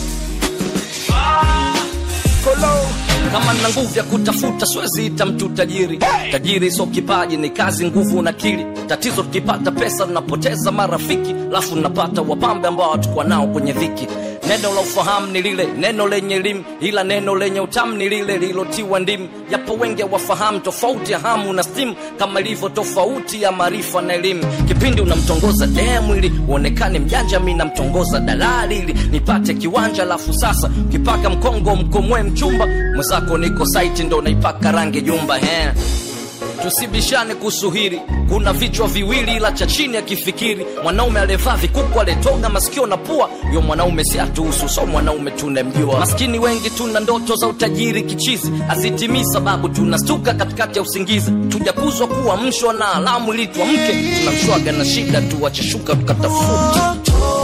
kama na nguvu ya kutafuta siwezi ita mtu tajiri tajiri sio kipaji ni kazi nguvu na akili tatizo tukipata pesa tunapoteza marafiki lafu napata wapambe ambao hatukuwa nao kwenye dhiki neno la ufahamu ni lile neno lenye elimu ila neno lenye utamu ni lile lilotiwa ndimu japo wengi wafahamu tofauti ya hamu na stimu kama ilivyo tofauti ya maarifa na elimu kipindi unamtongoza demu ili uonekane mjanja mi namtongoza dalali ili nipate kiwanja lafu sasa ukipaka mkongo mkomwe mchumba mwenzako niko saiti ndo naipaka rangi jumba he tusibishane kuhusu hili kuna vichwa viwili ila cha chini akifikiri mwanaume aliyevaa vikuku aletoga masikio na pua yo mwanaume si atuhusu so mwanaume tunemjua maskini wengi tuna ndoto za utajiri kichizi hazitimii sababu tunastuka katikati ya usingizi tujakuzwa kuwa mshwa na alamu ili tuamke tunamshwaga na shida tuwacheshuka tukatafuta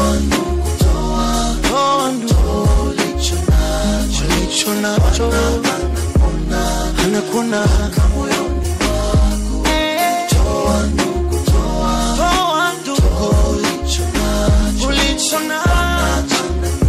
ulicho nacho anakuna Toa ndugu ulicho nacho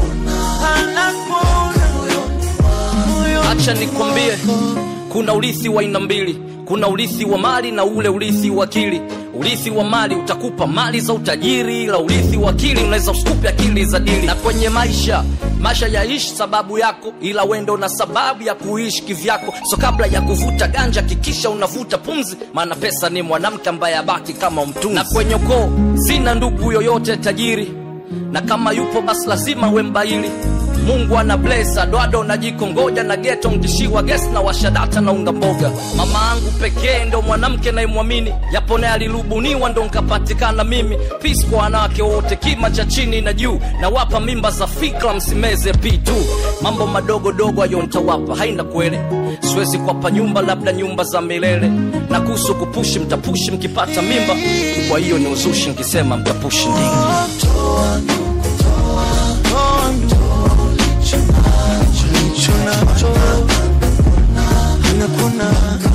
anakuna acha nikwambie kuna urithi wa aina mbili kuna urithi wa mali na ule urithi wa akili urithi wa mali utakupa mali za utajiri ila urithi wa akili unaweza usikupe akili za dili na kwenye maisha maisha yaishi sababu yako ila wendo na sababu ya kuishi kivyako so kabla ya kuvuta ganja kikisha unavuta pumzi maana pesa ni mwanamke ambaye abaki kama mtunzi na kwenye ukoo sina ndugu yoyote tajiri na kama yupo basi lazima wembaili mungu ana blesa dwado na jiko ngoja na geto mkishiwa ges na washadata na unga mboga mama angu pekee ndo mwanamke naimwamini yapo naye alirubuniwa ndo nkapatikana mimi pis kwa wanawake wote kima cha chini na juu na wapa mimba za fikra msimeze pitu mambo madogo dogo ayo ntawapa haina kwele siwezi kuwapa nyumba labda nyumba za milele na kuhusu kupushi mtapushi mkipata mimba kwa hiyo ni uzushi nkisema mtapushi ndingi ulicho nacho anakuna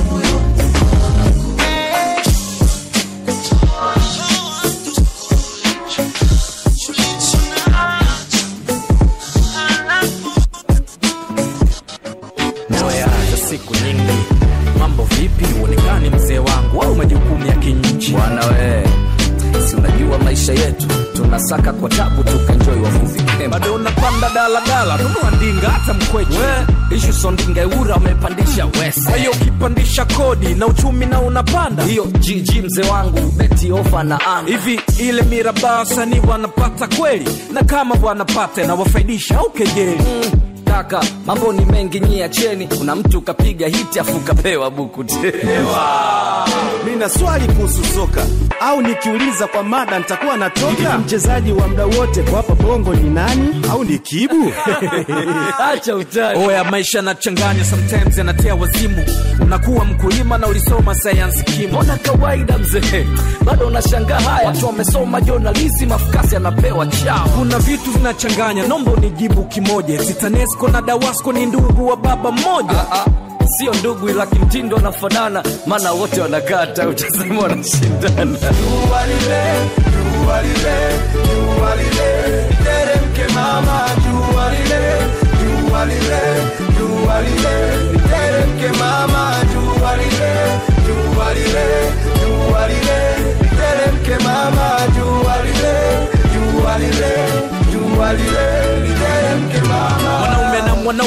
Zoeaza siku nyingi, mambo vipi? Uonekani mzee wangu au majukumu ya kinchi? bwana we si unajua maisha yetu tunasaka kwa tabu tukanjoi wavuvi kemba bado unapanda daladala, nunua ndinga hata mkweche. we ishu sondinga eura wamepandisha wesa Kwa hiyo ukipandisha kodi na uchumi na unapanda hiyo gg mzee wangu beti ofa na anga hivi, ile mirabaa wasanii wanapata kweli? Na kama wanapata na wafaidisha au kejeli? kaka mambo ni mengi nyia cheni kuna mtu kapiga hiti afu kapewa buku tewa Nina swali kuhusu soka, au nikiuliza kwa mada nitakuwa natoka? Mchezaji wa muda wote kwa hapa Bongo ni nani? Au ni Kibu? acha utani Oya, maisha yanachanganya, sometimes yanatia wazimu. Unakuwa mkulima na ulisoma sayansi kimo. mbona kawaida mzee bado unashangaa haya watu wamesoma jonalisi mafukasi anapewa chao Kuna vitu vinachanganya, nomba unijibu kimoja. eti TANESCO na DAWASCO ni ndugu wa baba mmoja? Ah, ah, sio ndugu ila kimtindo wanafanana maana wote wanakata utasema wanashindana Jua lile, jua lile, jua lile, teremke mama, jua lile, jua lile, jua lile, teremke mama, jua lile,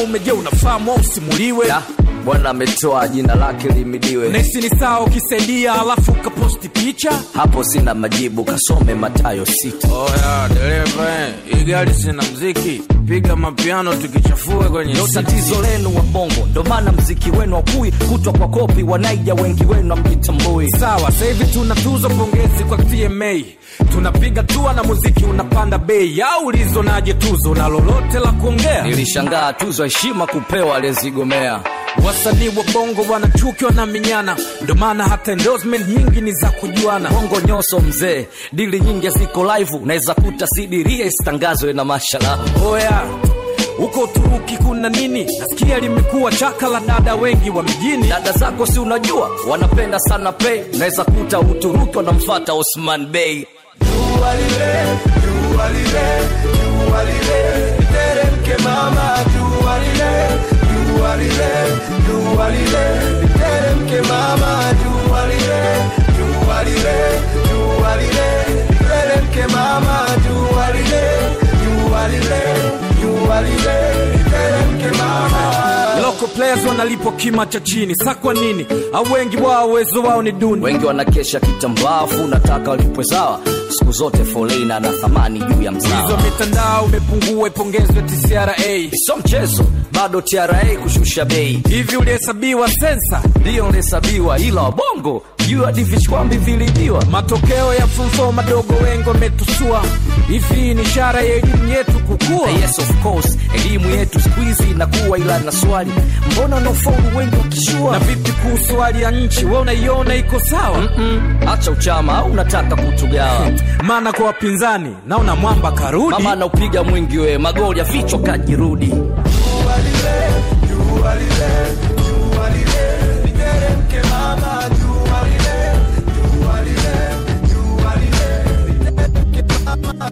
mwanaume je unafahamu au usimuliwe bwana ametoa jina lake limidiwe nesi ni sawa ukisaidia alafu ukaposti picha hapo sina majibu kasome matayo sita oya dereva eh, hii gari sina mziki piga mapiano tukichafue kwenye ndo city. tatizo lenu wa bongo ndo maana mziki wenu wakui kutwa kwa kopi wanaija wengi wenu amjitambui sawa sasa hivi tuna tuzo pongezi kwa tma tunapiga tua na muziki unapanda bei au ulizonaje tuzo na lolote la kuongea nilishangaa tuzo heshima kupewa aliyezigomea wasanii wa bongo wanachuki wanaminyana ndo maana hata endorsement nyingi ni za kujuana bongo nyoso mzee dili nyingi ziko live unaweza kuta sidiria isitangazwe na mashala oya huko uturuki kuna nini nasikia limekuwa chaka la dada wengi wa mjini dada zako si unajua wanapenda sana pay unaweza kuta uturuki wanamfata osman bey Jua lile, jua lile, jua lile, literemke mama, jua lile, jua lile, jua lile, literemke mama, jua lile, jua lile, jua lile, literemke mama, jua lile, jua lile, jua lile, literemke mama. local players wanalipwa kima cha chini sa kwa nini au wengi wao uwezo wao ni duni wengi wanakesha kitambaafu nataka walipwe sawa siku zote folina na thamani juu ya hizo mzawa mitandao imepungua ipongezwe tcra sio mchezo bado tra kushusha bei hivi ulihesabiwa sensa ndiyo ulihesabiwa ila wabongo juu hadi vichwambi vilibiwa matokeo ya fumfo madogo wengi wametusua hivi ni ishara ya elimu yetu kukua yes of course elimu yetu skuizi inakuwa ila na swali mbona wanaofaulu wengi wakishua na vipi kuhusu hali ya nchi we unaiona iko sawa hacha uchama au unataka kutugawa maana kwa wapinzani naona mwamba karudi mama anaupiga mwingi we magoli ya vichwa kajirudi Jua lile, jua lile, jua lile, literemke mama, jua lile, jua lile, jua lile, literemke mama.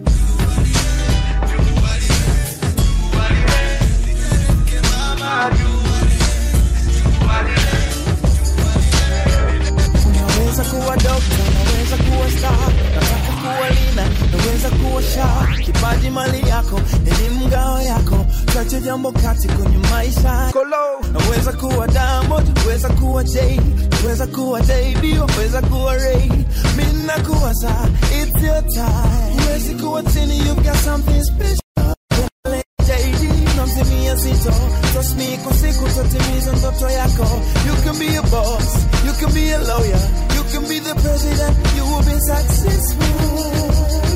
Naweza kuwa dokta, naweza kuwa star, nataka kuwa lina, naweza kuwa sha. Kipaji mali yako, elimu ngao yako, chache jambo kati kwenye maisha. Naweza kuwa Diamond, naweza kuwa Jay, naweza kuwa JB, naweza kuwa Ray. Mimi nakuwa saa, it's your time. Huwezi kuwa chini, you've got something special. JD, namzimia zito Trust me, kwa siku tatimiza ndoto yako You can be a boss, you can be a lawyer You can be the president, you will be successful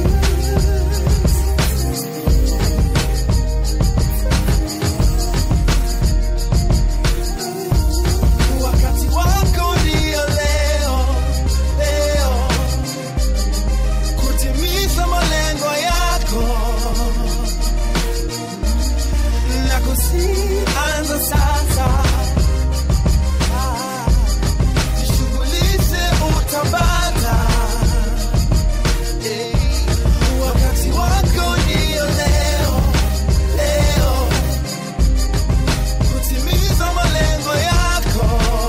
Wakati wako ndio leo, leo Kutimiza malengo yako na kusianza sasa Ah, jishughulishe utapata Eh, wakati wako ndio leo leo kutimiza malengo yako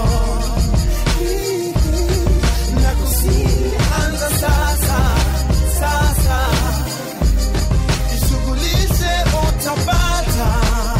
na kusianza sasa sasa jishughulishe utapata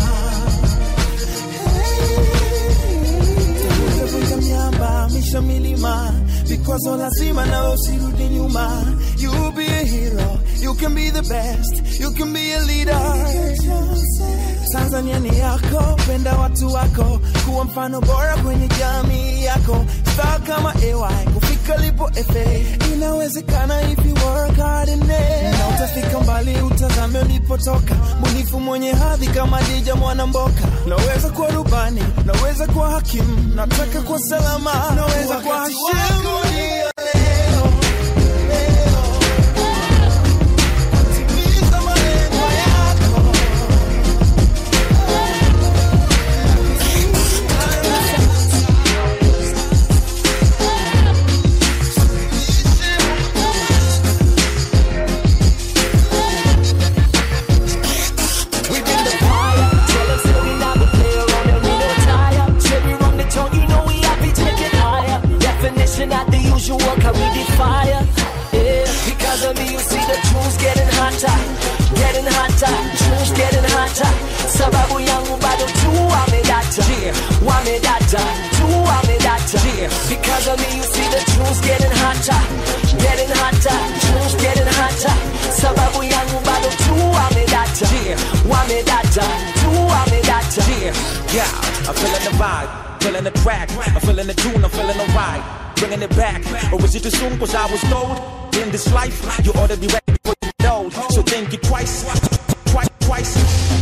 Vunja miamba misha milima vikwazo lazima nawe usirudi nyuma you be a hero you can be the best you can be a leader tanzania ni yako penda watu wako kuwa mfano bora kwenye jamii yako star kama ay kufika lipo fa inawezekana if you work hard in it na utafika mbali utazame ulipotoka mbunifu mwenye hadhi kama dija mwanamboka naweza kuwa rubani naweza kuwa hakimu nataka kuwa salama naweza kuwa hashimu We bring the fire. Tell them say we never play around and we don't tire. Cherry on the tongue, you know we happy take it higher. Definition not the usual, cause we the fire. Yeah, because of me you see the tunes getting hotter, getting hotter, tunes getting hotter. Sababu yangu bado tu wamedata tu wamedata because of me you see the tunes getting hotter getting hotter tunes getting hotter sababu yangu bado tu wamedata wamedata tu wamedata Yeah, I'm feeling the vibe, feeling the track, I'm feeling the tune, I'm feeling the ride, bringing it back. Or was it too soon? Cause I was told in this life you ought to be ready before you get old. So think it twice, twice, twice.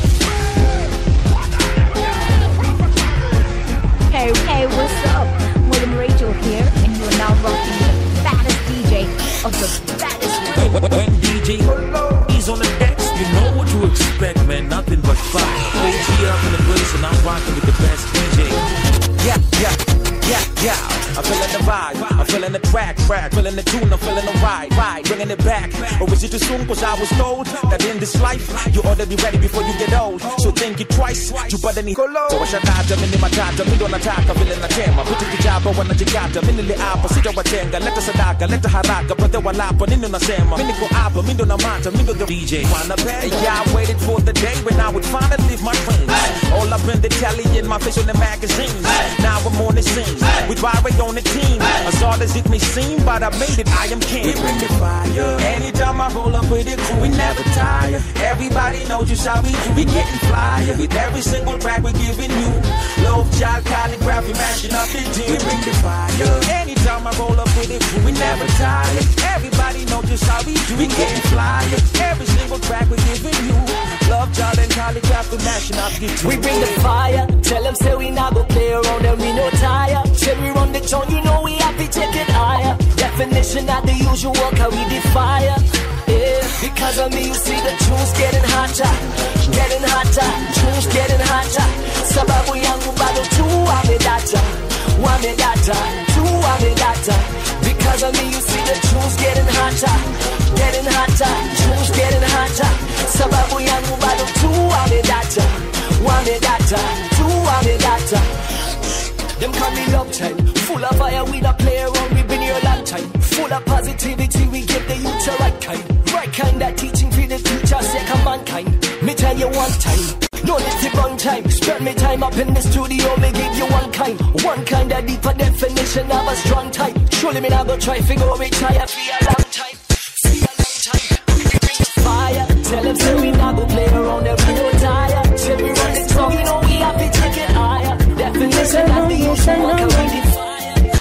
Hey, hey, what's up? William Rachel here, and you are now rocking the baddest DJ of the baddest When, when, when DJ he's on the decks, you know what to expect, man. Nothing but fire. AG up in the place, and I'm rocking with the best DJ. Yeah, yeah, yeah, yeah. I'm feeling the vibe, I'm feeling the track, track, feeling the tune, I'm feeling the ride, ride, bringing it back. Or was it too soon? Cause I was told that in this life you ought to be ready before you get old. So think it twice, you better need so washadata mimi matata mimi ndo nataka vile natema vitu vijaba wanajigata mimi niliapa sitawatenga leta sadaka leta haraka brother walapa nini unasema mimi niko hapa mimi ndo namata mimi ndo the DJ wanna bet yeah I waited for the day when I would finally live my dreams all up in the telly in my face on the magazines now I'm on the scene with Byron on the team as hard as it may seem but I made it I am king we bring the fire anytime I roll up with it crew we never tire everybody knows just how we do we getting flyer with every single track we're giving you love child calligraphy mashing up the team we bring the fire anytime I roll up with it crew we never tire everybody knows just how we do we getting flyer every single track we're giving you love child and calligraphy mashing up the team We bring the fire. Tell them say we not go play around and we no tire. Say we run the town, you know we happy take it higher. Definition not the usual, how we defire. Yeah, because of me you see the tunes getting hotter, getting hotter, tunes getting hotter. Sababu yangu bado tu wamedata, wamedata, tu wamedata. Because of me you see the tunes getting hotter, getting hotter, tunes getting hotter. Sababu yangu bado tu wamedata, wamedata, tu wamedata. Them call me love time, full of fire, we not play around, we been here a long time. Full of positivity, we give the youth the right kind. Right kind that teaching for the future, second mankind. Me tell you one time, no need to run time. Spend me time up in the studio, me give you one kind. One kind of deeper definition of a strong type. Surely me not go try figure which I have for a long time. For a long time. We bring the fire, tell them say we not go play around, and we no tire. Say we run the song, you know we happy take it higher. Definition of the usual, what can we define?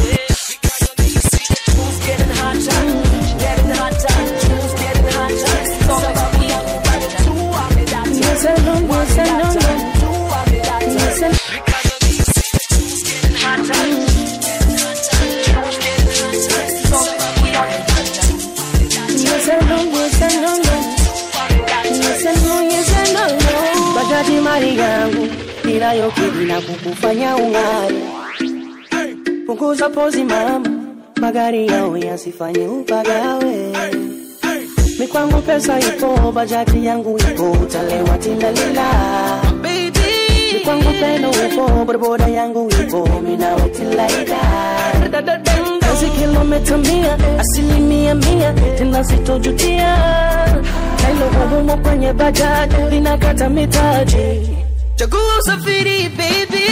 getting hotter, getting hotter, tunes getting hotter. Sababu yangu bado tu wamedata. Yes, I know, yes, I know, Wamedata, tu wamedata. Yes, I know. Because of me, you see the tunes getting hotter, getting hotter, tunes getting hotter. Sababu yangu bado tu Yes, I know, yes, I know, yes, I know, yes, I know, no. Bajaji mali yangu inayokidhi na kukufanya ung'are. Punguza pozi mama, magari yao yasifanye upagawe. Mikwangu pesa ipo, bajaji yangu ipo, utalewa tindalila. Mikwangu pendo upo, bodaboda yangu ipo, minawe tilaida. Kazi kilomita mia, asilimia mia, tena sitojutia. Kailo humo kwenye bajaji, linakata mitaji. Chagua usafiri baby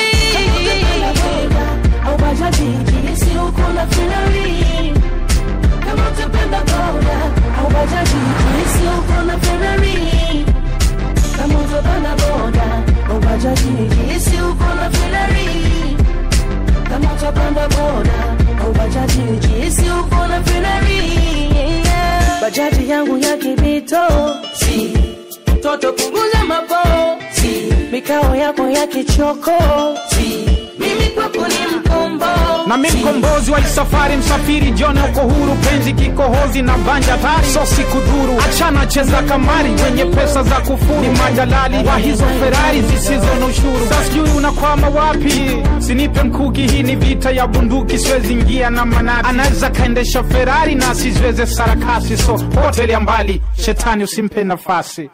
au bajaji, jinsi uko na Ferrari. Kama utapenda boda au bajaji, jinsi uko na Ferrari. Kama utapenda boda au bajaji, jinsi uko na Ferrari. Kama utapenda boda au bajaji, jinsi uko na Ferrari. Bajaji yangu ya kibito, si mtoto punguza mapo, si mikao yako ya kichoko, si mimi kwako ni mkombo. na mi mkombozi wa safari msafiri jone uko huru penzi kikohozi na vanja tari so sikudhuru achana cheza kamari wenye pesa za kufuru ni majalali wa hizo ferari zisizo na ushuru sa sijui unakwama wapi sinipe mkuki hii ni vita ya bunduki siwezi ingia na manati anaweza kaendesha ferari na asiziweze sarakasi so hotel mbali shetani usimpe nafasi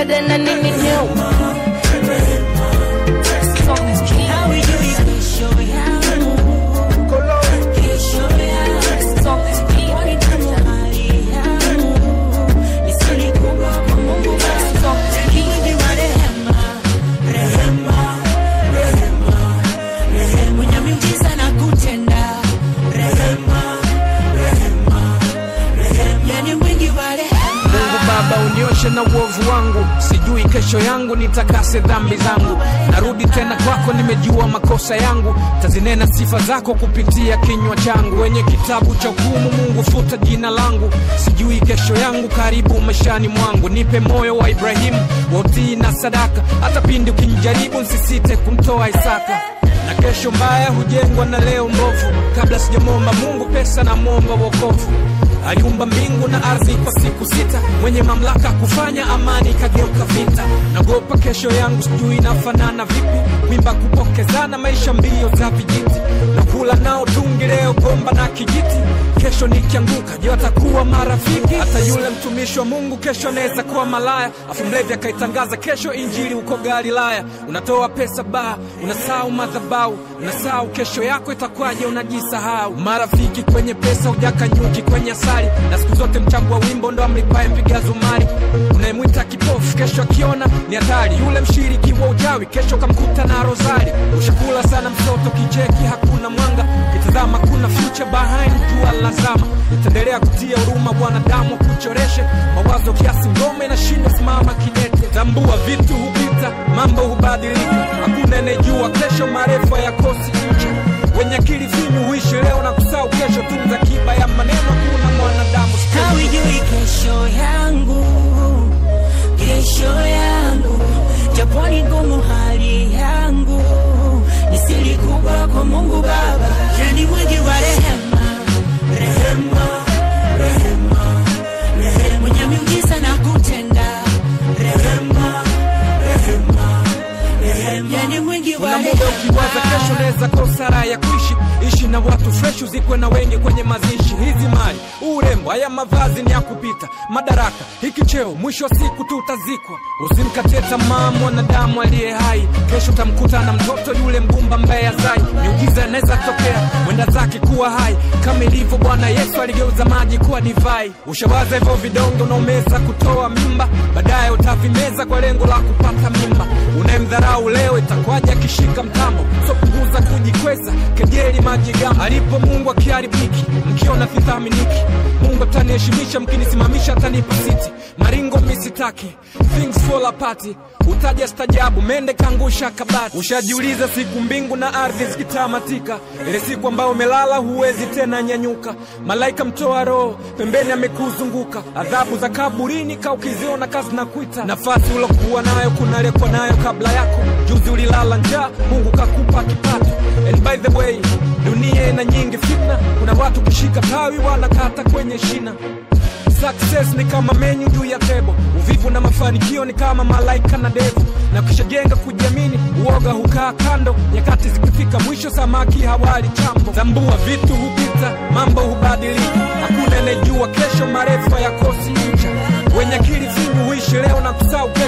dede na nini nyuma mungu baba unioshe na uovu wangu sijui kesho yangu nitakase dhambi zangu narudi tena kwako nimejua makosa yangu tazinena sifa zako kupitia kinywa changu wenye kitabu cha hukumu mungu futa jina langu sijui kesho yangu karibu maishani mwangu nipe moyo wa ibrahimu wa utii na sadaka hata pindi ukinijaribu nsisite kumtoa isaka na kesho mbaya hujengwa na leo mbovu kabla sijamwomba mungu pesa na mwomba wokovu aliumba mbingu na ardhi kwa siku sita mwenye mamlaka kufanya amani ikageuka vita nagopa kesho yangu sijui inafanana vipi mimba kupokezana maisha mbio za vijiti nakula nao tungi leo gomba na kijiti kesho nikianguka je watakuwa marafiki hata yule mtumishi wa mungu kesho anaweza kuwa malaya afu mlevi akaitangaza kesho injili uko galilaya unatoa pesa baa unasahau madhabau unasahau kesho yako itakwaje unajisahau marafiki kwenye pesa ujaka nyuki kwenye asali na siku zote mchango wa wimbo ndo amlipaye mpiga zumari unayemwita kipofu kesho akiona ni hatari yule mshiriki wa ujawi kesho kamkuta na rozari ushakula sana mtoto kicheki hakuna mwanga kitazama kuna future behind jua lazama itaendelea kutia huruma bwanadamu kuchoreshe mawazo kiasi ngome na shindo simama kidete tambua vitu hupita mambo hubadilika hakuna anayejua kesho marefu yakosi ncha wenye akili finyu huishi leo na kusahau kesho tunza kiba ya maneno hakuna mwanadamu hawajui kesho yangu kesho yangu japoni ngumu hali yangu ni siri kubwa kwa mungu baba yani mwingi wa rehema rehema rehema rehema mwenye miujiza na kutenda rehema rehema rehema yani mwingi wa kuna muda rehema ukiwaza kesho naweza kosa raha ya kuishi ishi na watu fresh uzikwe na wengi kwenye mazishi hizi mali urembo haya mavazi ni ya kupita madaraka hiki cheo mwisho wa siku tutazikwa usimkatie tamaa mwanadamu aliye hai kesho utamkuta na mtoto yule mgumba mbaya zai miujiza inaweza tokea mwenda zake kuwa hai kama ilivyo bwana yesu aligeuza maji kuwa divai ushawaza hivyo vidonge unaomeza kutoa mimba baadaye utavimeza kwa lengo la kupata mimba unayemdharau leo itakwaja akishika mtambo so punguza kujikweza kejeli majigambo alipo mungu akiharibiki mkiona sithaminiki mungu ataniheshimisha mkinisimamisha atanipa siti maringo misitaki things fall apart utaja stajabu mende kangusha kabati ushajiuliza siku mbingu na ardhi zikitamatika ile siku ambayo umelala huwezi tena nyanyuka malaika mtoa roho pembeni amekuzunguka adhabu za kaburini ka ukiziona kazi na kuita nafasi ulokuwa nayo kunalekwa nayo kabla yako juzi ulilala njaa mungu kakupa kipato and by the way dunia ina nyingi fitna kuna watu kishika tawi wanakata kwenye shina Success ni kama menyu juu ya tebo, uvivu na mafanikio ni kama malaika na devu, na ukishajenga kujiamini, uoga hukaa kando. Nyakati zikifika mwisho, samaki hawali chambo. Tambua vitu hupita, mambo hubadilika, hakuna anayejua kesho, marefu yakosi ncha. Wenye akili finyu huishi leo na kusahau kesho.